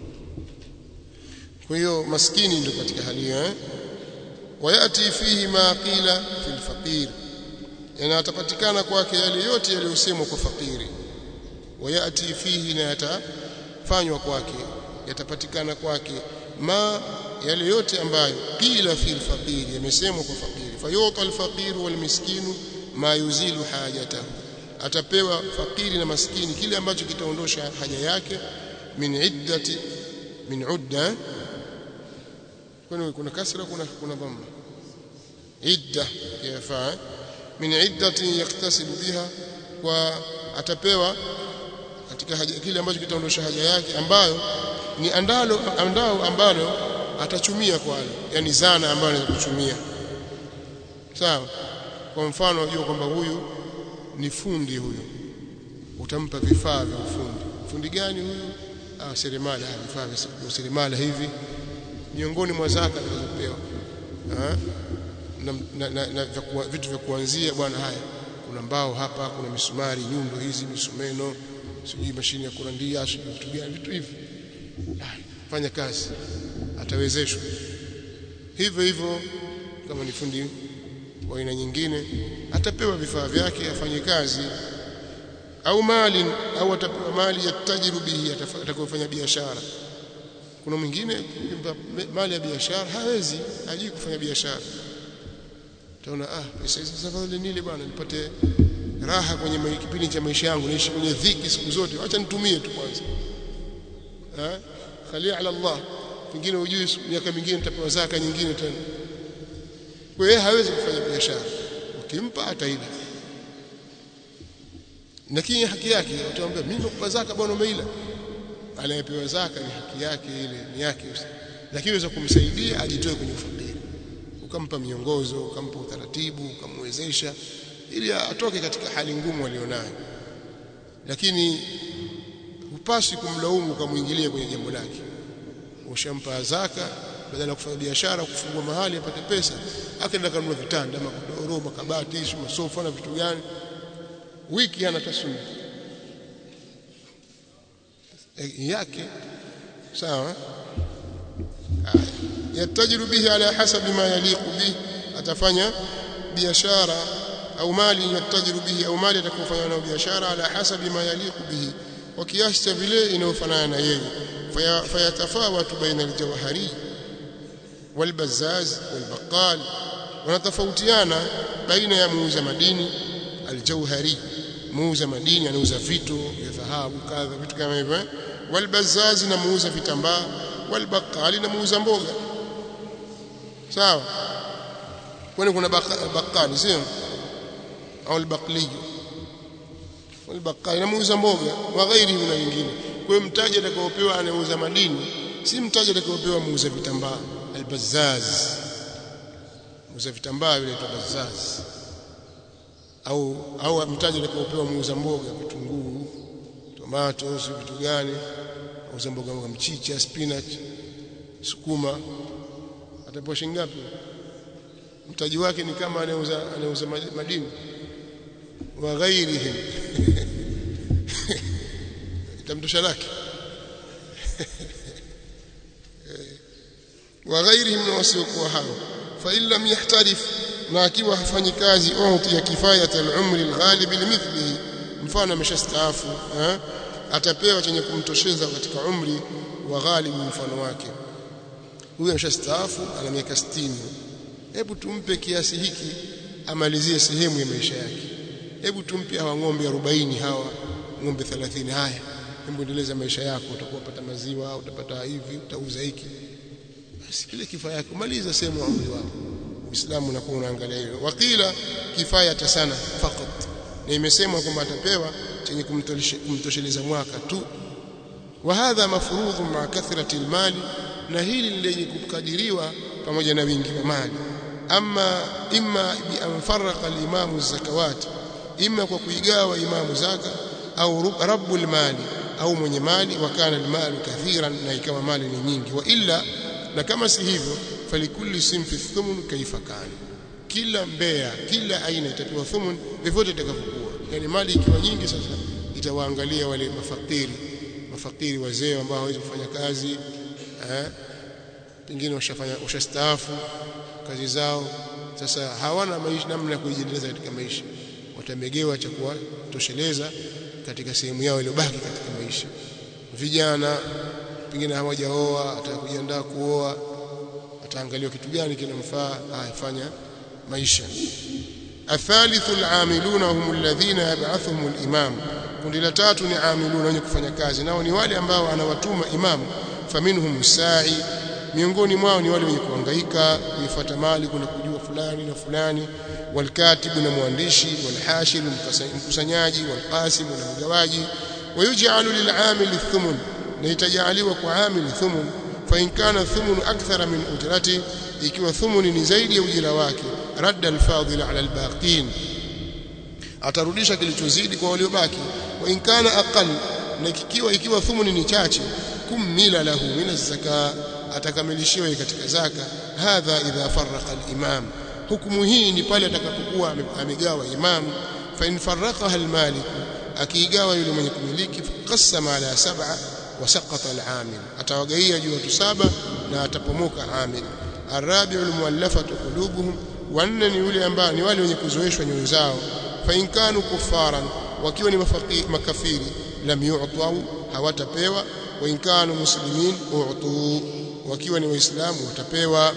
kwa hiyo maskini ndio katika hali hiyo eh wayati fihi ma qila fil faqir yana atapatikana kwake yale yote yaliyosemwa kwa fakiri wayati fihi na yatafanywa kwake yatapatikana kwake ma yale yote ambayo qila fil faqir yamesemwa kwa fakiri fayuta al faqir wal miskinu ma yuzilu hajatahu atapewa fakiri na maskini kile ambacho kitaondosha haja yake min iddati min udda kwani kuna kasra kuna kuna dhamma idda yafaa min iddati yaktasibu biha kwa atapewa katika haja kile ambacho kitaondosha haja yake ambayo ni andalo andao ambalo atachumia kwalo yani zana ambayo anaweza kuchumia sawa kwa mfano unajua kwamba huyu ni fundi huyu utampa vifaa vya ufundi fundi gani huyu ah seremala vifaa vya seremala hivi miongoni mwa zaka zilizopewa na, na, na, na vitu vya kuanzia bwana haya kuna mbao hapa kuna misumari nyundo hizi misumeno sijui mashine ya kurandia sijui vitu gani vitu hivi fanya kazi atawezeshwa hivyo hivyo kama ni fundi wa aina nyingine atapewa vifaa vyake afanye kazi au mali au atapewa mali yatajiru bihi atakayofanya biashara kuna mwingine mali ya biashara hawezi hajui kufanya biashara utaona ah pesa hizi sasa vile nile bwana nipate raha kwenye kipindi cha maisha yangu naishi kwenye dhiki siku zote acha nitumie tu kwanza ah khali ala Allah pengine ujui miaka mingine nitapewa zaka nyingine tena kwa hiyo hawezi kufanya biashara ukimpa ataila lakini haki yake utaambia mimi nakupa zaka bwana umeila anayepewa zaka ni haki yake ile ni yake lakini unaweza kumsaidia ajitoe kwenye ufakiri ukampa miongozo ukampa utaratibu ukamwezesha ili atoke katika hali ngumu alionayo lakini hupasi kumlaumu ukamwingilia kwenye jambo lake ushampa zaka badala ya kufanya biashara kufungua mahali apate pesa akaenda kanunua vitanda magodoro makabati masofa na vitu gani wiki hana tasuni e, yake sawa yatajiru bihi ala hasabi ma yaliqu bihi atafanya biashara au mali yatajiru bihi au mali atakayofanya nayo biashara ala hasabi ma yaliqu bihi kwa kiasi cha vile inayofanana na yeye fayatafawatu baina aljawhari walbazaz walbaqal wanatofautiana baina ya muuza madini aljauhari muuza madini anauza vitu vya dhahabu kadha vitu kama hivyo walbazaz na muuza vitambaa walbaqali na muuza mboga sawa kwani kuna baqali sio au albaqli walbaqali na muuza mboga wa ghairi na wengine kwa hiyo mtaji atakaopewa anauza madini si mtaji atakaopewa muuza vitambaa albazaz muuza vitambaa vile tu bazaz au au mtaji atakaopewa muuza mboga vitunguu tomato si vitu gani muuza mboga mboga mchicha spinach sukuma atapewa shilingi ngapi mtaji wake ni kama anauza anauza madini wa ghairihim itamtosha lake wa ghairihim na wasiokuwa hao fa in lam yahtarif na akiwa hafanyi kazi uti ya kifayat al-umri al-ghalib limithlihi mfano ameshastaafu atapewa chenye kumtosheza katika umri wa ghalibu mfano wake huyu ameshastaafu ana miaka 60 hebu tumpe kiasi hiki amalizie sehemu ya maisha yake hebu tumpe hawa ng'ombe 40 hawa ng'ombe 30 haya hebu endeleza maisha yako utakuwa pata maziwa utapata hivi utauza hiki basi kile kifaa yako maliza sehemu ya umri wako Uislamu unakuwa unaangalia hilo wakila kifaya sana fakat na imesemwa kwamba atapewa chenye kumtosheleza mwaka tu wa hadha mafrudhu ma kathrati almali na hili lenye kukadiriwa pamoja na wingi wa mali ama imma bi an farraqa al-imam az-zakawat ima kwa kuigawa imamu zaka au rabbul mali au mwenye mali wakana almalu kathiran na ikawa mali ni nyingi wa illa na kama si hivyo falikulli simfi thumun kaifa kana kila mbea kila aina itapewa thumun vyovyote itakavyokuwa yani mali ikiwa nyingi sasa itawaangalia wale mafakiri mafakiri wazee ambao hawezi kufanya kazi eh pengine washafanya washastaafu kazi zao sasa hawana maisha namna ya kujiendeleza katika maisha watamegewa cha kuwatosheleza katika sehemu yao iliyobaki katika maisha vijana pengine hawajaoa atakujiandaa kuoa ataangaliwa kitu gani kinamfaa afanya maisha athalithu al'amiluna hum alladhina yab'athuhum al-imam kundi la tatu ni amiluna wenye kufanya kazi nao ni wale ambao anawatuma imam faminhum sa'i miongoni mwao ni wale wenye kuhangaika kuifuata mali kuna kujua fulani na fulani walkatibu na mwandishi walhashir mkusanyaji walqasim na mgawaji wayuj'alu lil'amil thumun na itajaliwa kwa amil thumun fa in kana thumun akthara min ujrati ikiwa thumuni ni zaidi ya ujira wake radda alfadhil ala albaqin atarudisha kilichozidi kwa waliobaki wa in kana aqall na ikiwa ikiwa thumuni ni chache kumila lahu min az-zaka atakamilishiwa katika zaka hadha idha farraqa al-imam hukumu hii ni pale atakapokuwa amegawa imam fa in farraqaha al-malik akiigawa yule mwenye kumiliki qasama ala sab'a wa saqata al-amil atawagaia juu watu saba na atapomoka amil arabi'u al-muallafatu qulubuhum wanne ni yule ambao ni wale wenye kuzoeshwa nyoyo zao fa in kanu kuffaran wakiwa ni makafiri lam yu'tau hawatapewa wa in kanu muslimin u'tu wakiwa ni waislamu watapewa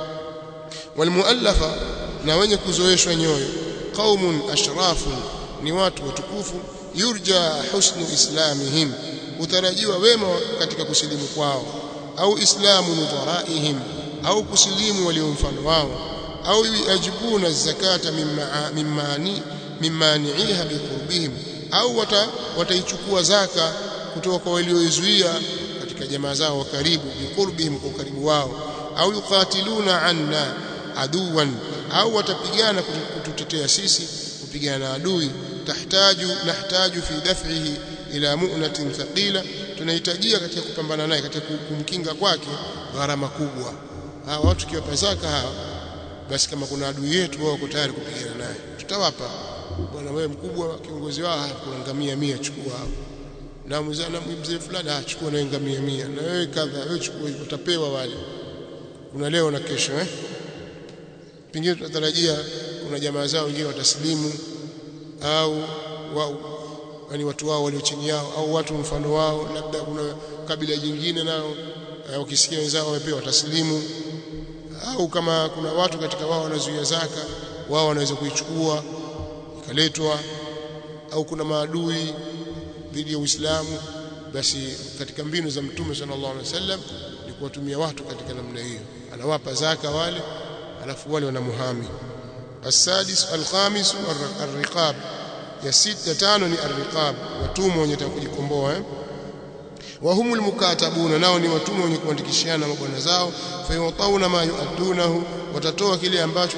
walmuallafa na wenye kuzoeshwa nyoyo qaumun ashrafun ni watu watukufu yurja husnu islamihim utarajiwa wema katika kusilimu kwao au islamu nudharaihim au kusilimu walio mfano wao au yajibuna zakata mimmani mimmani'iha biqurbihim au wataichukua zaka kutoka kwa walioizuia katika jamaa zao wa karibu biqurbihim kwa karibu wao au yuqatiluna anna aduwan au watapigana kututetea sisi kupigana na adui tahtaju nahtaju fi daf'ihi ila mu'natin thaqila tunahitajia katika kupambana naye katika kumkinga kwake gharama kubwa hawa watu kiwapa zaka hawa basi kama kuna adui yetu wao wako tayari kupigana naye tutawapa bwana wewe mkubwa kiongozi wao kuna ngamia 100 chukua hapo na mzana mzee fulani ah chukua na ngamia 100 na wewe kadha wewe chukua utapewa wale kuna leo na kesho eh pengine tunatarajia kuna jamaa zao wengine wataslimu au wao yani watu wao walio chini yao au watu mfano wao labda kuna kabila jingine nao ukisikia wenzao wamepewa wataslimu au kama kuna watu katika wao wanazuia zaka wao wanaweza kuichukua ikaletwa au kuna maadui dhidi ya Uislamu basi katika mbinu za Mtume sallallahu alaihi wasallam ni kuwatumia watu katika namna hiyo anawapa zaka wale alafu wale wanamuhami السادس الخامس الرقاب ya sita tano ni arriqab watumwa wenye kujikomboa eh wahumul mukatabuna nao ni watumwa wenye kuandikishiana mabwana zao fayutauna ma yuadunahu watatoa kile ambacho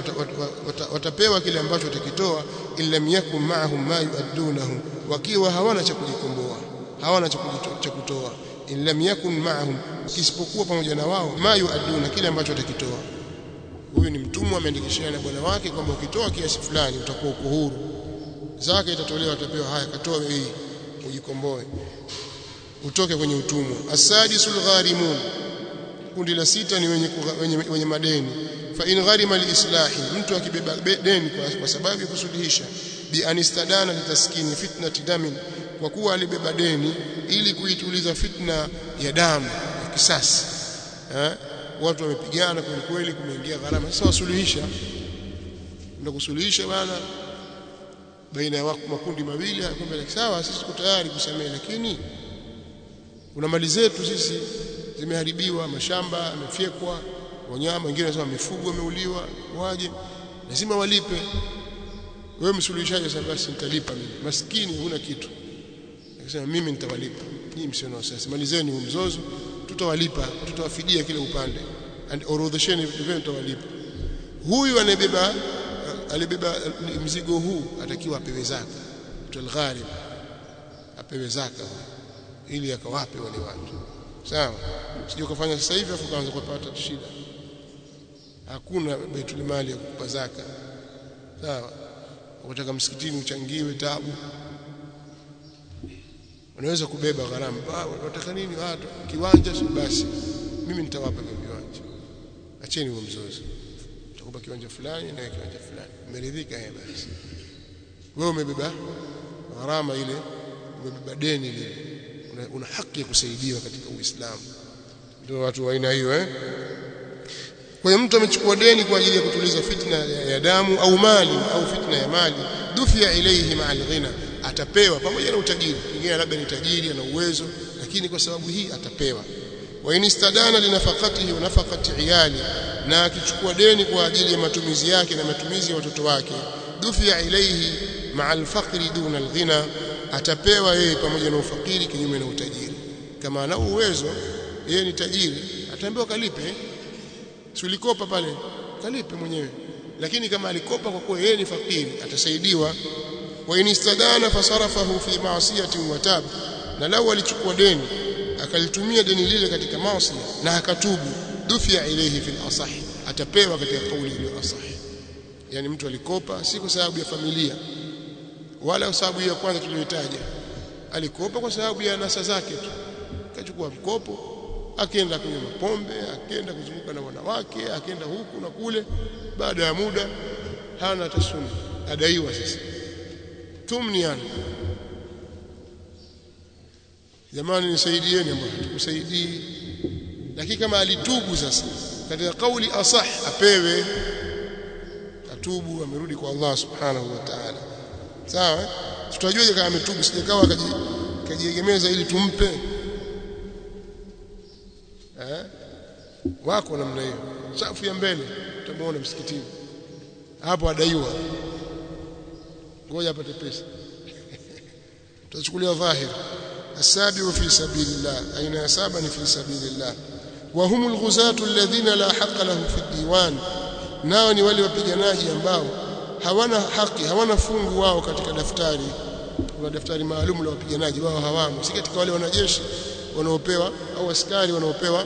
watapewa kile ambacho watakitoa illam yakun ma'ahum ma yuadunahu wakiwa hawana cha kujikomboa hawana cha kutoa illam yakun ma'ahum kisipokuwa pamoja na wao ma yuaduna kile ambacho watakitoa huyu ni mtumwa ameandikishiana na bwana wake kwamba ukitoa kiasi fulani utakuwa uko huru zaka itatolewa atapewa haya katoa hii ujikomboe utoke kwenye utumwa asadisul gharimun kundi la sita ni wenye, wenye, wenye madeni fa in gharima liislahi mtu akibeba deni kwa, kwa sababu ya kusuluhisha bi anistadana litaskini fitnati damin kwa kuwa alibeba deni ili kuituliza fitna ya damu ya kisasi eh watu wamepigana kweli kweli kumeingia gharama sasa wasuluhisha ndio kusuluhisha bana baina ya makundi mawili kwamba sawa sisi tuko tayari kusamehe lakini kuna mali zetu sisi zimeharibiwa mashamba yamefyekwa wanyama wengine wanasema mifugo wameuliwa waje lazima walipe wewe msuluhishaji sasa basi nitalipa mimi maskini huna kitu akasema mimi nitawalipa nyinyi msio na wasiwasi malizeni huu mzozo tutawalipa tutawafidia kile upande and orodhesheni vitu vyenu tutawalipa huyu anayebeba alibeba mzigo huu atakiwa apewe zaka tulgharib apewe zaka ili akawape wale watu sawa sije ukafanya sasa hivi afu kaanza kupata shida hakuna baitul mali ya kukupa zaka sawa ukitaka msikitini uchangiwe tabu unaweza kubeba gharama unataka nini watu kiwanja basi mimi nitawapa kwa kiwanja acheni huo mzozo nitakupa kiwanja fulani na kiwanja fulani umeridhika eh basi wewe umebeba gharama ile umebeba deni lile una, una haki ya kusaidiwa katika Uislamu ndio watu wa aina hiyo eh kwa hiyo mtu amechukua deni kwa ajili ya kutuliza fitna ya, ya damu au mali au fitna ya mali dufia ilayhi ma'al ghina atapewa pamoja na utajiri pengine labda ni tajiri ana uwezo lakini kwa sababu hii atapewa wa inistadana linafaqatihi wa nafaqati iyali na akichukua deni kwa ajili ya matumizi yake na matumizi ya watoto wake dufia ilayhi ma'al faqri duna alghina atapewa yeye pamoja na ufakiri kinyume na utajiri kama ana uwezo yeye ni tajiri ataambiwa kalipe si ulikopa pale kalipe mwenyewe lakini kama alikopa kwa kuwa yeye ni fakiri atasaidiwa wa inistadana fasarafahu fi ma'siyati wa tab na lau alichukua deni akalitumia deni lile katika maasi na akatubu dufia ilayhi fil asah atapewa katika kauli iliyo asah yani mtu alikopa si kwa sababu ya familia wala kwa sababu ya kwanza tuliyotaja alikopa kwa sababu ya nasa zake tu kachukua mkopo akienda kwenye mapombe akienda kuzunguka na wanawake akienda huku na kule baada ya muda hana tasuni adaiwa sasa tumniana jamani nisaidieni bwana tukusaidii lakini kama alitubu sasa katika kauli asah apewe atubu amerudi kwa Allah subhanahu wa ta'ala sawa tutajuaje kama ametubu sijakawa akajiegemeza ili tumpe eh wako namna hiyo safu ya mbele utamuona msikitini hapo adaiwa ngoja apate pesa tutachukulia dhahir السابع في سبيل الله أين سابع في سبيل الله وهم الغزاة الذين لا حق له في الديوان nao ni wale wapiganaji ambao hawana haki hawana fungu wao katika daftari kuna daftari maalum la wapiganaji wao hawamo si katika wale wanajeshi wanaopewa au askari wanaopewa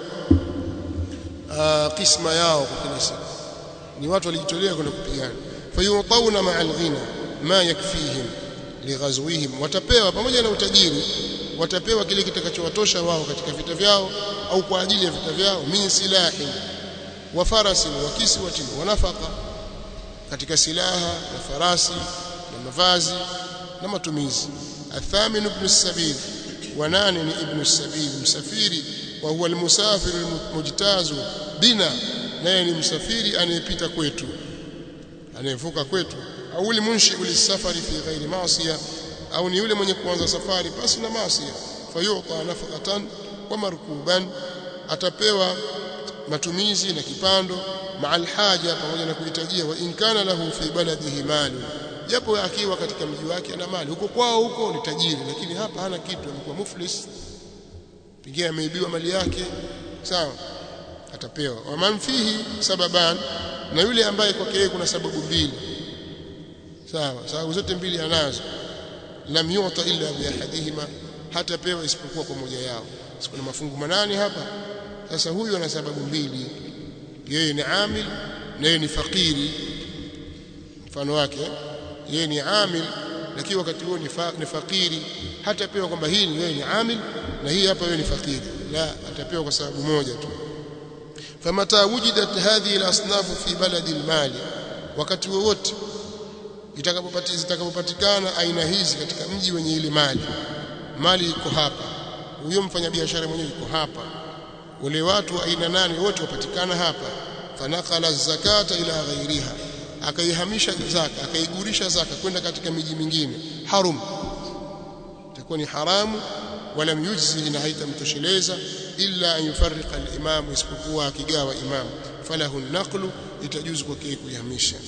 kisma yao kwa kila siku ni watu walijitolea kwenda kupigana fayutawna ma'al ghina ma yakfihim lighazwihim watapewa pamoja na utajiri watapewa kile kitakachowatosha wao katika vita vyao au kwa ajili ya vita vyao min silahi wa farasi wa kiswati wa nafaka katika silaha na farasi na mavazi na matumizi athamin ibn sabil wa nane ni ibn sabil msafiri wa huwa almusafir almujtazu bina naye ni msafiri anayepita kwetu anayevuka kwetu au limunshi ulisafari fi ghairi maasiya au ni yule mwenye kuanza safari basi na maasiya fayuta nafaqatan wa markuban atapewa matumizi na kipando ma'al haja pamoja na kuhitajia wa in kana lahu fi baladihi mali japo akiwa katika mji wake ana mali huko kwao huko ni tajiri lakini hapa hana kitu amekuwa muflis pengine ameibiwa mali yake sawa atapewa wa man fihi sababan na yule ambaye kwake yeye kuna sababu mbili sawa sababu zote mbili anazo lam yuta illa bi ahadihima hatapewa isipokuwa kwa moja yao kuna mafungu manane hapa sasa huyu ana sababu mbili yeye ni amil na yeye ni fakiri mfano wake yeye ni amil lakini wakati huo ni, fa, ni fakiri hatapewa kwamba hii ni yeye ni amil na hii hapa yeye ni fakiri la atapewa kwa sababu moja tu famata wujidat hadhihi al-asnaf fi baladi al-mali wakati wowote itakapopatikana aina hizi katika mji wenye ile mali mali iko hapa huyo mfanyabiashara mwenyewe yuko hapa wale watu aina nane wote wapatikana hapa fanakala zakata ila ghairiha akaihamisha zaka akaigurisha zaka kwenda katika miji mingine harum itakuwa ni haramu wala yujzi na haitamtosheleza illa an yufarriqa al-imam isipokuwa akigawa imam falahu an-naqlu itajuzu kwake kuihamisha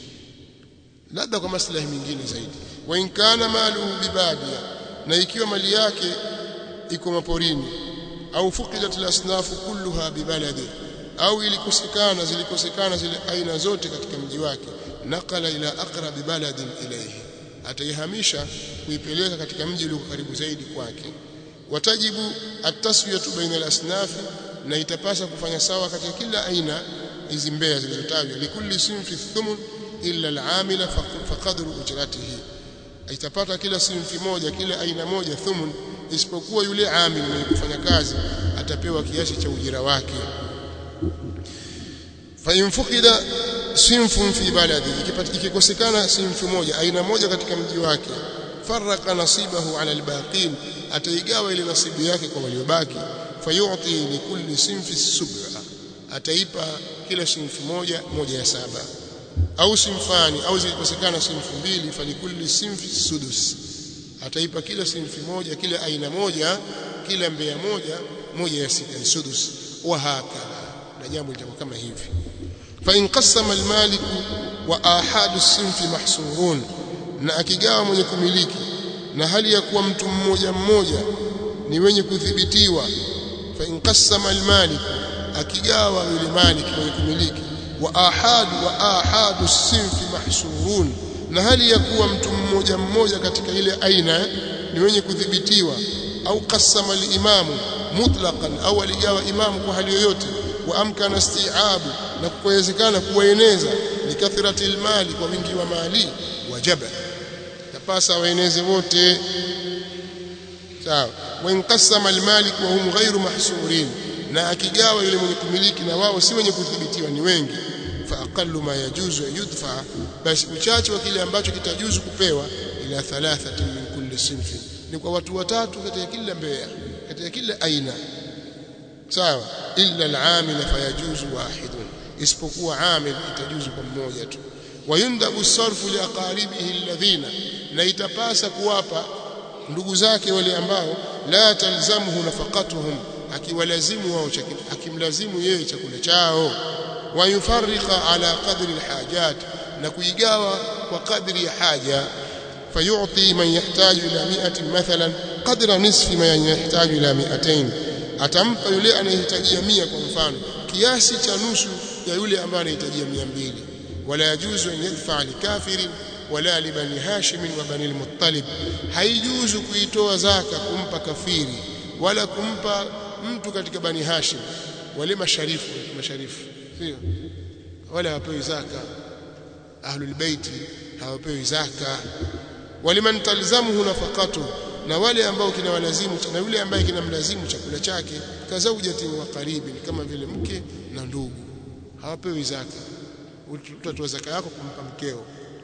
labda kwa maslahi mengine zaidi wa in kana maluhu bibadia na ikiwa mali yake iko maporini au fuqidat al-asnaf kulluha bibaladi au ilikosekana zilikosekana zile aina zote katika mji wake nakala ila aqrabi baladin ilayhi ataihamisha kuipeleka katika mji ulio karibu zaidi kwake watajibu at-taswiyatu baina al-asnaf na itapasa kufanya sawa katika kila aina hizi mbea zilizotajwa likulli sinfi thumun illa al-amila faqadru ujratihi itapata kila sinfi moja kila aina moja thumun isipokuwa yule amil mwenye kufanya kazi atapewa kiasi cha ujira wake fa infukida sinfun fi baladi ikikosekana sinfi moja aina moja katika mji wake faraka nasibahu ala albaqin ataigawa ile nasibu yake kwa waliobaki fayu'ti likulli sinfi sub'a ataipa kila sinfi moja moja ya saba au sinfani au zilikosekana sinfi mbili falikulli sinfi sudus ataipa kila sinfi moja kila aina moja kila mbea moja moja ya sita ni sudus wa hakala na jambo litakuwa kama hivi fa in qassama al-malik wa ahadu sinfi mahsurun na akigawa mwenye kumiliki na hali ya kuwa mtu mmoja mmoja ni wenye kudhibitiwa fa in qassama al-malik akigawa yule malik mwenye kumiliki wa ahadu wa ahadu sinfi mahsurun na hali ya kuwa mtu mmoja mmoja katika ile aina ni wenye kudhibitiwa au qassama al-imamu mutlaqan au aligawa imamu kwa hali yoyote wa amkana isti'abu na kuwezekana kuwaeneza likathrati almali kwa wingi wa mali wajaba tapasa waeneze wote sawa wa inqassama almalik wa hum ghairu mahsurin na akigawa yule mwenye kumiliki na wao si wenye kudhibitiwa ni wengi fa aqallu ma yajuzu yudfa basi uchache wa kile ambacho kitajuzu kupewa ila thalathatin min kulli sinfin ni kwa watu watatu katika kila mbea katika kila aina sawa illa al-amil fayajuzu wahidun isipokuwa amil itajuzu kwa mmoja tu wayundabu sarfu liaqaribihi alladhina na itapasa kuwapa ndugu zake wale ambao la talzamuhu nafaqatuhum akiwalazimu wao akimlazimu yeye chakula chao wayufarriqa ala qadri alhajat na kuigawa kwa kadri ya haja fayu'ti man yahtaju ila 100 mathalan qadra nisfi man yahtaju ila 200 atampa yule anayehitajia mia kwa mfano kiasi cha nusu ya yule ambaye anahitajia mia mbili wala yajuzu an yadfa likafirin wala libani hashim wa bani al-muttalib haijuzu kuitoa zaka kumpa kafiri wala kumpa mtu katika bani hashim wale masharifu masharifu sio wala hawapewi zaka ahlul baiti hawapewi zaka waliman talzamuhu nafaqatu na wale ambao kinawalazimu na yule ambaye kinamlazimu chakula chake kazaujatin wa qaribin kama vile mke na ndugu hawapewi zaka utatoa zaka yako kumpa mkeo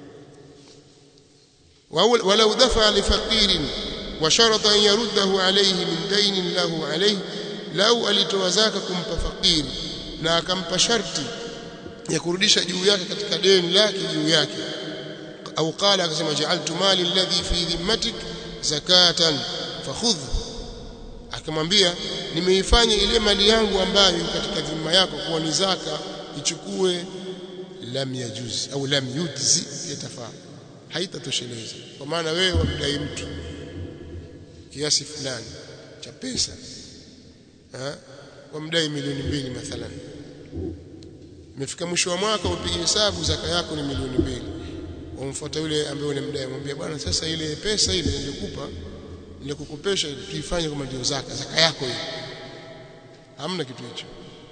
walau dafa lifaqirin wa sharata an yaruddahu alayhi min dainin lahu alayhi lau alitoa zaka kumpa fakiri na akampa sharti ya kurudisha juu yake katika deni lake juu yake au qala akasema ja'altu mali alladhi fi dhimmatik zakatan fakhudh akamwambia nimeifanya ile mali yangu ambayo katika dhima yako kuwa ni zaka ichukue lam yajuz au lam yujzi yatafaa haitatosheleza kwa maana wewe wamdai mtu kiasi fulani cha pesa ha wamdai milioni mbili mathalan imefika mwisho wa mwaka upige hesabu zaka yako ni milioni mbili wamfuata yule ambaye unamdai mwambie bwana sasa ile pesa ile nilikupa nilikukopesha tuifanye kama ndio zaka zaka yako hiyo hamna kitu hicho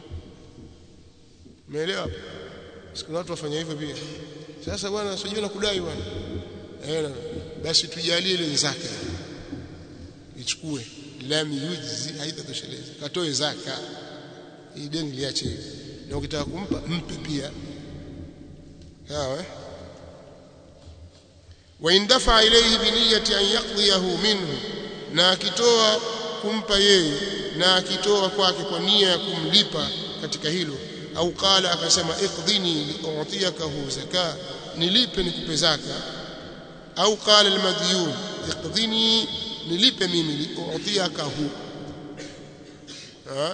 umeelewa hapo siku watu wafanya hivyo pia sasa bwana sijui nakudai bwana eh basi tujalie ile zaka ichukue lam yujzi haitatosheleza katoe zaka hii deni liache hivi na ukitaka kumpa mpe pia sawa wa indafa ilayhi bi niyyati an yaqdiyahu minhu na akitoa kumpa yeye na akitoa kwake kwa nia ya kumlipa katika hilo au qala akasema iqdini li'utiyakahu zaka nilipe nikupe zaka au qala almadiyun iqdini nilipe mimi li'utiyakahu ha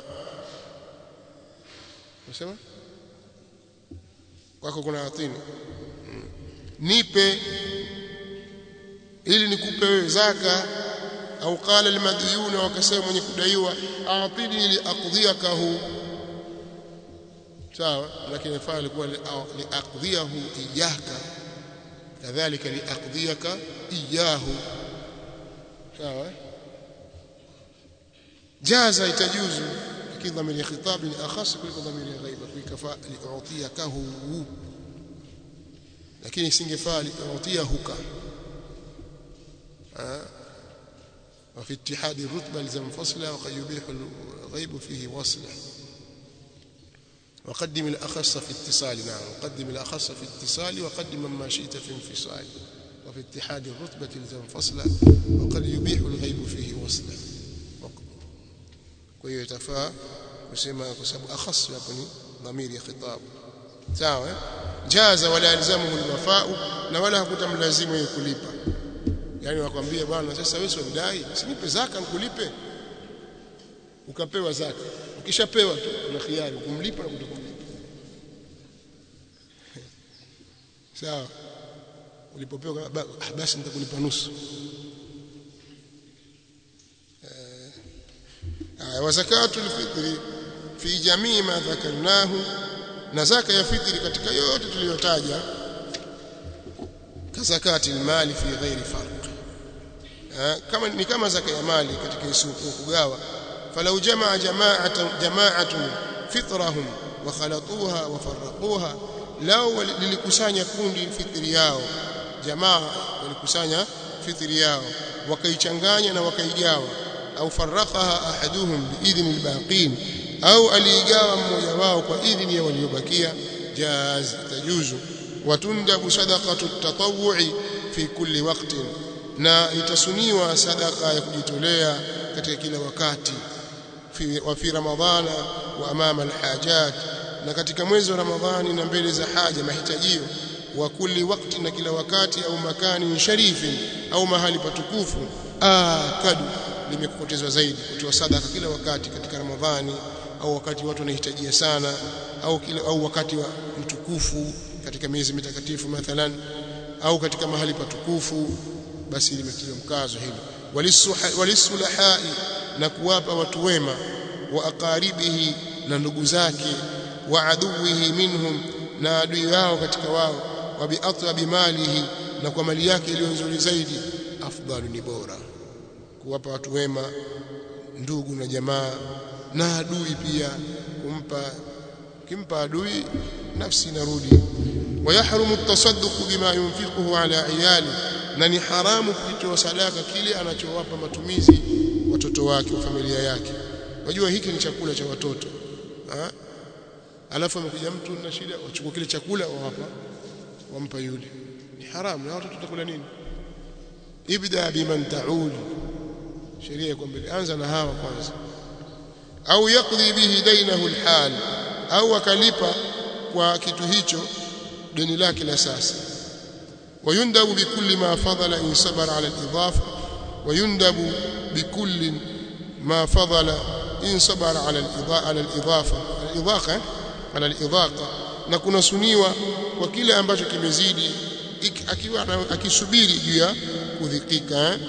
unasema kwako kuna atini nipe ili nikupe wewe zaka au qala almadiyun wakasema mwenye kudaiwa atini li aqdiyakahu sawa lakini inafaa alikuwa liaqdhiyahu iyaka kadhalika liaqdhiyaka iyahu sawa jaza itajuzu lakini dhamiri ya khitab ni akhas kuliko dhamiri ya ghaiba kuikafa liutiyakahu lakini isingefaa liutiyahuka وفي اتحاد الرتبة لزم فصلا وقد يبيح الغيب فيه وصلا وقدم الأخص في اتصال نعم وقدم الأخص في اتصال وقدم ما شئت في انفصال وفي اتحاد الرتبة لزم فصلا وقد يبيح الغيب فيه وصلا kwa hiyo itafaa kusema kwa sababu akhas hapo ni dhamiri ya khitab sawa jaza wala yalzamuhu alwafa'u na wala hakutamlazimu yeye kulipa yani wakwambia bwana sasa wewe unidai sinipe zaka nikulipe ukapewa zaka ukishapewa tu una khiari kumlipa na kutokumlipa sawa ulipopewa basi nitakulipa nusu wa zakatu alfitri fi jamii ma dhakarnahu na zaka ya fitri katika yote tuliyotaja kazakati almali fi ghairi farq kama ni kama zaka ya mali katika isuku kugawa falau jamaa jama'atan jama'atun fitrahum wa khalatuha wa farraquha lao lilikusanya kundi fitri yao jamaa walikusanya fitri yao wakaichanganya na wakaigawa au farraqaha ahaduhum biidhni albaqin au aliigawa mmoja wao kwa idhni ya waliobakia jaz tajuzu watundabu sadaqatu tatawwu'i fi kulli waqtin na itasuniwa sadaka ya kujitolea katika kila wakati fi wa fi ramadhana wa amama alhajat na katika mwezi wa ramadhani na mbele za haja mahitajio wa kulli wakati na kila wakati au makani sharifin au mahali patukufu akadu limekupotezwa zaidi kutoa sadaka kila wakati katika ramadhani au wakati watu wanahitajia sana au kila au wakati wa mtukufu katika miezi mitakatifu mathalan au katika mahali patukufu basi limetiliwa mkazo hilo walisulahai na kuwapa watu wema wa aqaribihi na ndugu zake wa aduwihi minhum na adui wao katika wao wa biatlabi malihi na kwa mali yake iliyo nzuri zaidi afdalu ni bora kuwapa watu wema ndugu na jamaa na adui pia kumpa kimpa adui nafsi inarudi ويحرم التصدق بما ينفقه على عياله na ni haramu kuitoa sadaka kile anachowapa matumizi watoto wake wa familia yake unajua hiki ni chakula cha watoto ha? alafu amekuja mtu na shida wachukua kile chakula wawapa wampa yule ni haramu na watoto watakula nini ibda biman taul sheria iko mbele anza na hawa kwanza au yakdhi bihi dainahu alhal au akalipa kwa kitu hicho deni lake la sasa ويندب بكل ما فضل إن صبر على الإضافة ويندب بكل ما فضل إن صبر على على الإضافة الإضاقة على الإضاقة na kuna suniwa kwa kile ambacho kimezidi akiwa akisubiri juu ya kudhikika eh?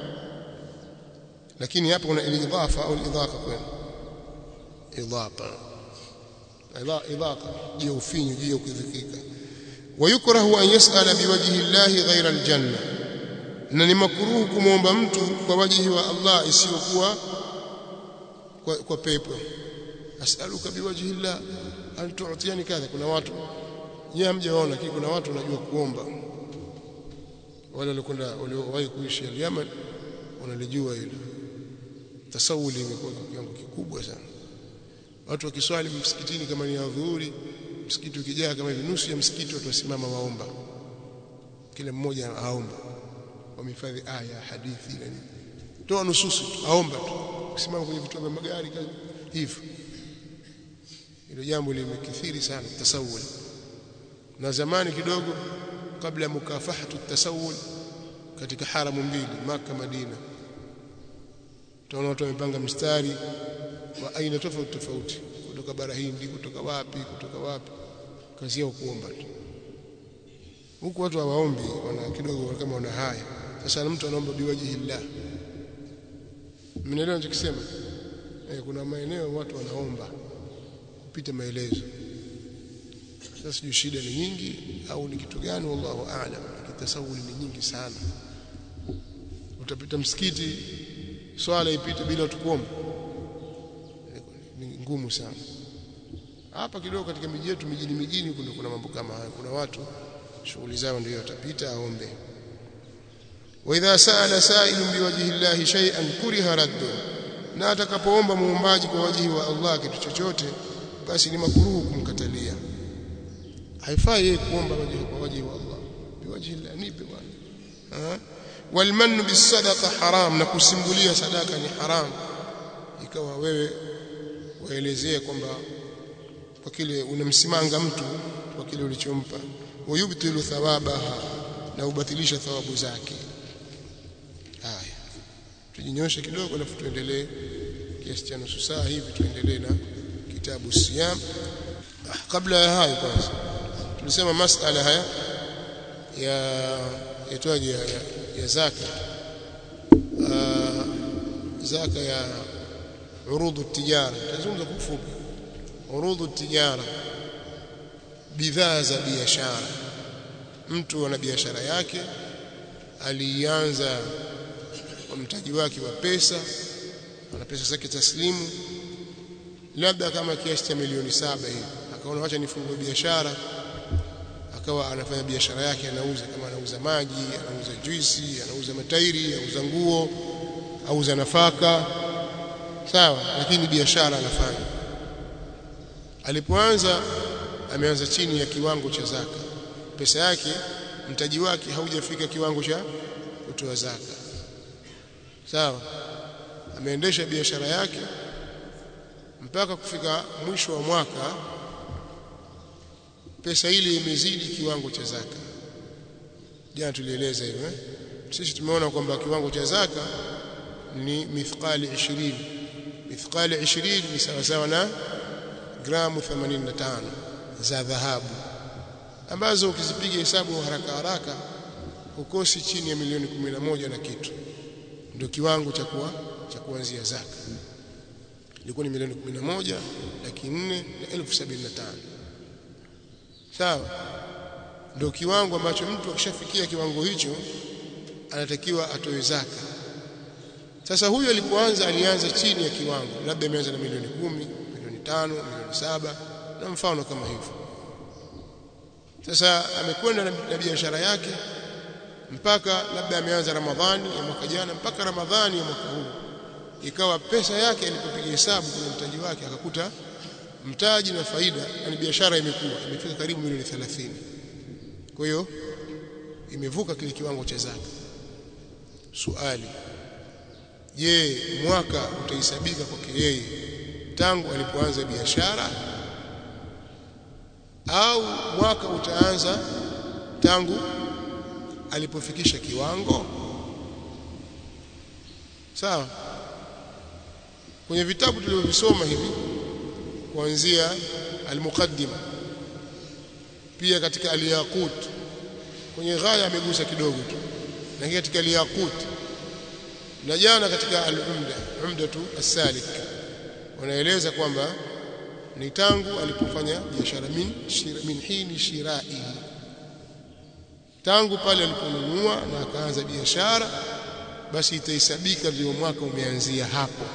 lakini hapo kuna al-idhafa au al-idhaqa kwenu idhaqa idhaqa juu ya ufinyu juu ya kudhikika ويكره أن يسأل بوجه الله غير الجنة na ni makruhu kumwomba mtu kwa wajihi wa Allah isiyokuwa kwa, kwa pepo as'aluka biwajhi Allah an tu'tiyani kadha kuna watu nyinyi hamjaona kile kuna watu wanajua kuomba wale walikwenda waliowahi kuishi Yemen wanalijua hilo tasawuli imekuwa kwa kiwango kikubwa sana watu wakiswali msikitini kama ni adhuhuri msikiti ukijaa kama hivi nusu ya msikiti watu wasimama waomba kila mmoja aomba wamehifadhi aya hadithi na nini toa nususu aomba tu kusimama kwenye vituo vya magari hivyo hilo jambo limekithiri sana tasawul na zamani kidogo kabla ya mukafahatu tasawul katika haramu mbili maka Madina tunaona watu wamepanga mstari wa aina tofauti tofauti kutoka bara Hindi kutoka wapi kutoka wapi kazi yao kuomba tu huku watu hawaombi wana kidogo kama wana haya sasa mtu anaomba biwajihillah mnaelewa ninachokisema eh, kuna maeneo watu wanaomba kupita maelezo sasa sijui shida ni nyingi au ni kitu gani wallahu aalam kitasawuli ni nyingi sana utapita msikiti swala ipite bila tukuomba ni ngumu sana hapa kidogo katika miji yetu mijini mijini kuna kuna mambo kama haya kuna watu shughuli zao ndio watapita aombe wa idha saala sa'ilun biwajhi llahi shay'an kuriha raddu na atakapoomba muombaji kwa wajihi wa Allah kitu chochote basi ni makruhu kumkatalia haifai yeye kuomba wajihi kwa wajihi wa Allah biwajhi llahi nipe bwana walmannu bisadaqa haram na kusimbulia sadaka ni haram ikawa wewe waelezea kwamba kwa kile unamsimanga mtu kwa kile ulichompa wayubtilu thawabaha na ubatilisha thawabu zake haya tujinyoshe kidogo alafu tuendelee kiasi cha nusu saa hivi tuendelee na kitabu siyam ah, kabla ya hayo kwanza tulisema masala haya ya yatwaje ya, ya, ya zaka uh, zaka ya urudhu tijara tazungumza kwa ufupi urudhu tijara bidhaa za biashara mtu ana biashara yake alianza kwa mtaji wake wa pesa ana pesa zake taslimu labda kama kiasi cha milioni saba hivi akaona acha nifungue biashara akawa anafanya biashara yake anauza kama anauza maji anauza juisi anauza matairi anauza nguo auza nafaka sawa lakini biashara anafanya alipoanza ameanza chini ya kiwango cha zaka pesa yake mtaji wake haujafika kiwango cha kutoa zaka sawa ameendesha biashara yake mpaka kufika mwisho wa mwaka pesa ile imezidi kiwango cha zaka jana tulieleza hivyo eh? sisi tumeona kwamba kiwango cha zaka ni mithqali 20 mithqali 20 ni sawa sawa na gramu 85 za dhahabu ambazo ukizipiga hesabu haraka haraka ukosi chini ya milioni 11 na kitu ndio kiwango cha kuwa cha kuanzia zaka ilikuwa ni milioni 11 laki 4 na elfu 75 sawa ndio kiwango ambacho mtu akishafikia kiwango hicho anatakiwa atoe zaka sasa huyu alipoanza alianza chini ya kiwango labda ameanza na milioni kumi milioni tano milioni saba na mfano kama hivyo sasa amekwenda na, na biashara yake mpaka labda ameanza Ramadhani ya mwaka jana mpaka Ramadhani ya mwaka huu ikawa pesa yake alipopiga hesabu kwenye mtaji wake akakuta mtaji na faida yani biashara imekuwa imefika karibu milioni 30 kwa hiyo imevuka kile kiwango cha zaka swali je mwaka utahesabika kwake yeye tangu alipoanza biashara au mwaka utaanza tangu alipofikisha kiwango sawa kwenye vitabu tulivyovisoma hivi kuanzia al-muqaddima pia katika al-yaqut kwenye ghaya amegusa kidogo tu na katika al-yaqut na jana katika al-umda umdatu as-salik wanaeleza kwamba ni tangu alipofanya biashara min shira, min hini shirai tangu pale aliponunua na akaanza biashara basi itahesabika ndio mwaka umeanzia hapo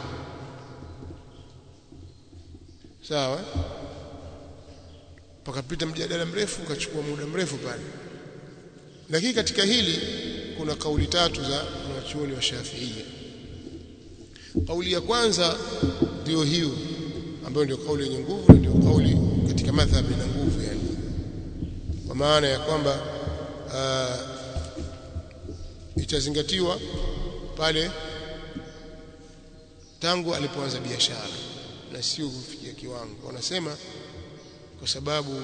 sawa pakapita mjadala mrefu ukachukua muda mrefu pale lakini katika hili kuna kauli tatu za wanachuoni wa Shafiia kauli ya kwanza ndio hiyo ambayo ndio kauli yenye nguvu ndio kauli katika madhhabi na nguvu yani kwa maana ya kwamba uh, itazingatiwa pale tangu alipoanza biashara na sio kufikia kiwango wanasema kwa sababu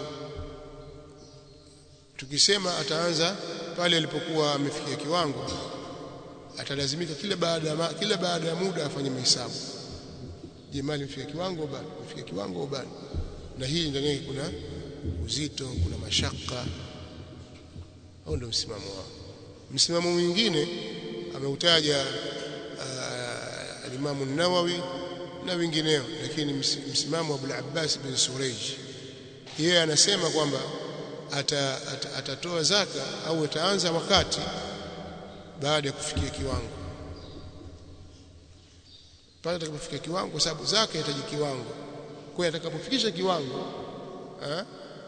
tukisema ataanza pale alipokuwa amefikia kiwango atalazimika kila baada ya kila baada ya muda afanye mahesabu je mali imefikia kiwango bado imefikia kiwango bado na hii ndani yake kuna uzito kuna mashaka au ndio msimamo wao msimamo mwingine ameutaja uh, al-Imam an-Nawawi na wengineo lakini msimamo wa Abu al-Abbas bin Surayj yeye anasema kwamba ata, ata, atatoa zaka au ataanza wakati baada ya kufikia kiwango pale atakapofikia kiwango kwa sababu zaka inahitaji kiwango kwa hiyo atakapofikisha kiwango eh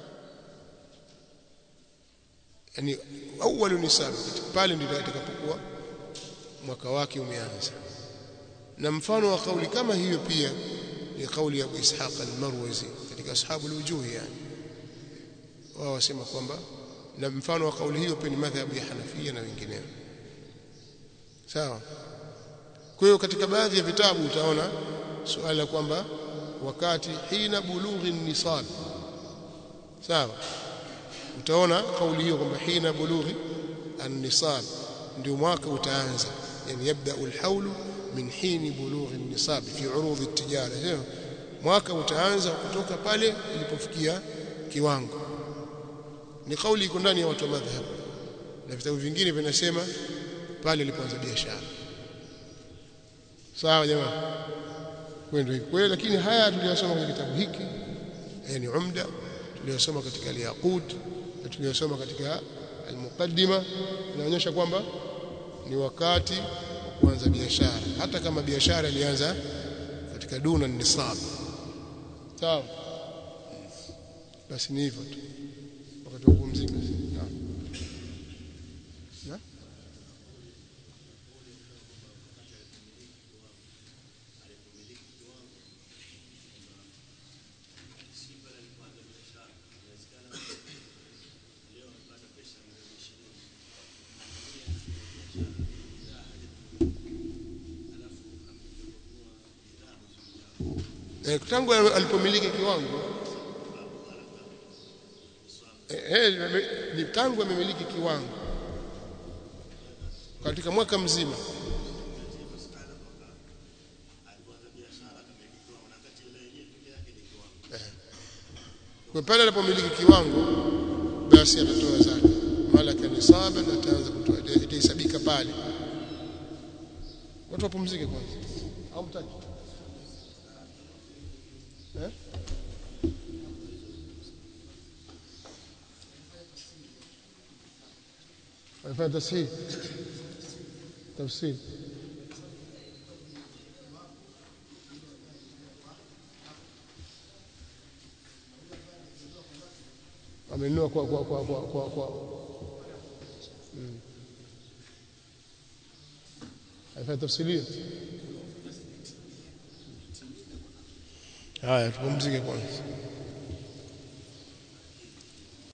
yani awwalu nisab pale ndio atakapokuwa mwaka wake umeanza na mfano wa kauli kama hiyo pia ni kauli ya Abu Ishaq al-Marwazi katika ashabu al-wujuh yani wao wasema kwamba na mfano wa kauli hiyo pia ni madhhabu ya Hanafia na wengineo sawa kwa hiyo katika baadhi ya vitabu utaona suala kwamba wakati hina bulughi nisab sawa utaona kauli hiyo kwamba hina bulughi an-nisab ndio mwaka utaanza yani yabda al-hawl min hini bulughi an-nisab fi urudh at-tijara sio mwaka utaanza kutoka pale ilipofikia kiwango ni kauli iko ndani ya watu wa madhhab na vitabu vingine vinasema pale ilipoanza biashara sawa jamaa kwenda hivyo kwa lakini haya tuliyosoma kwenye kitabu hiki yani umda tuliyosoma katika al-yaqut na tuliyosoma katika al-muqaddima inaonyesha kwamba ni wakati wa kuanza biashara hata kama biashara ilianza katika duna nisab sawa basi ni hivyo tu wakati wa kupumzika naam na eh, tangu alipomiliki kiwango eh, eh, ni tangu amemiliki kiwango katika mwaka mzima eh. kwa pale alipomiliki kiwango basi atatoa zaka malaka nisaba na ataanza kutoa itahesabika pale watu wapumzike kwanza au mtaki eh alifanya tashih tafsir amenunua kwa kwa kwa kwa kwa, kwa. Mm. alifanya tafsiria haya tupumzike kwanza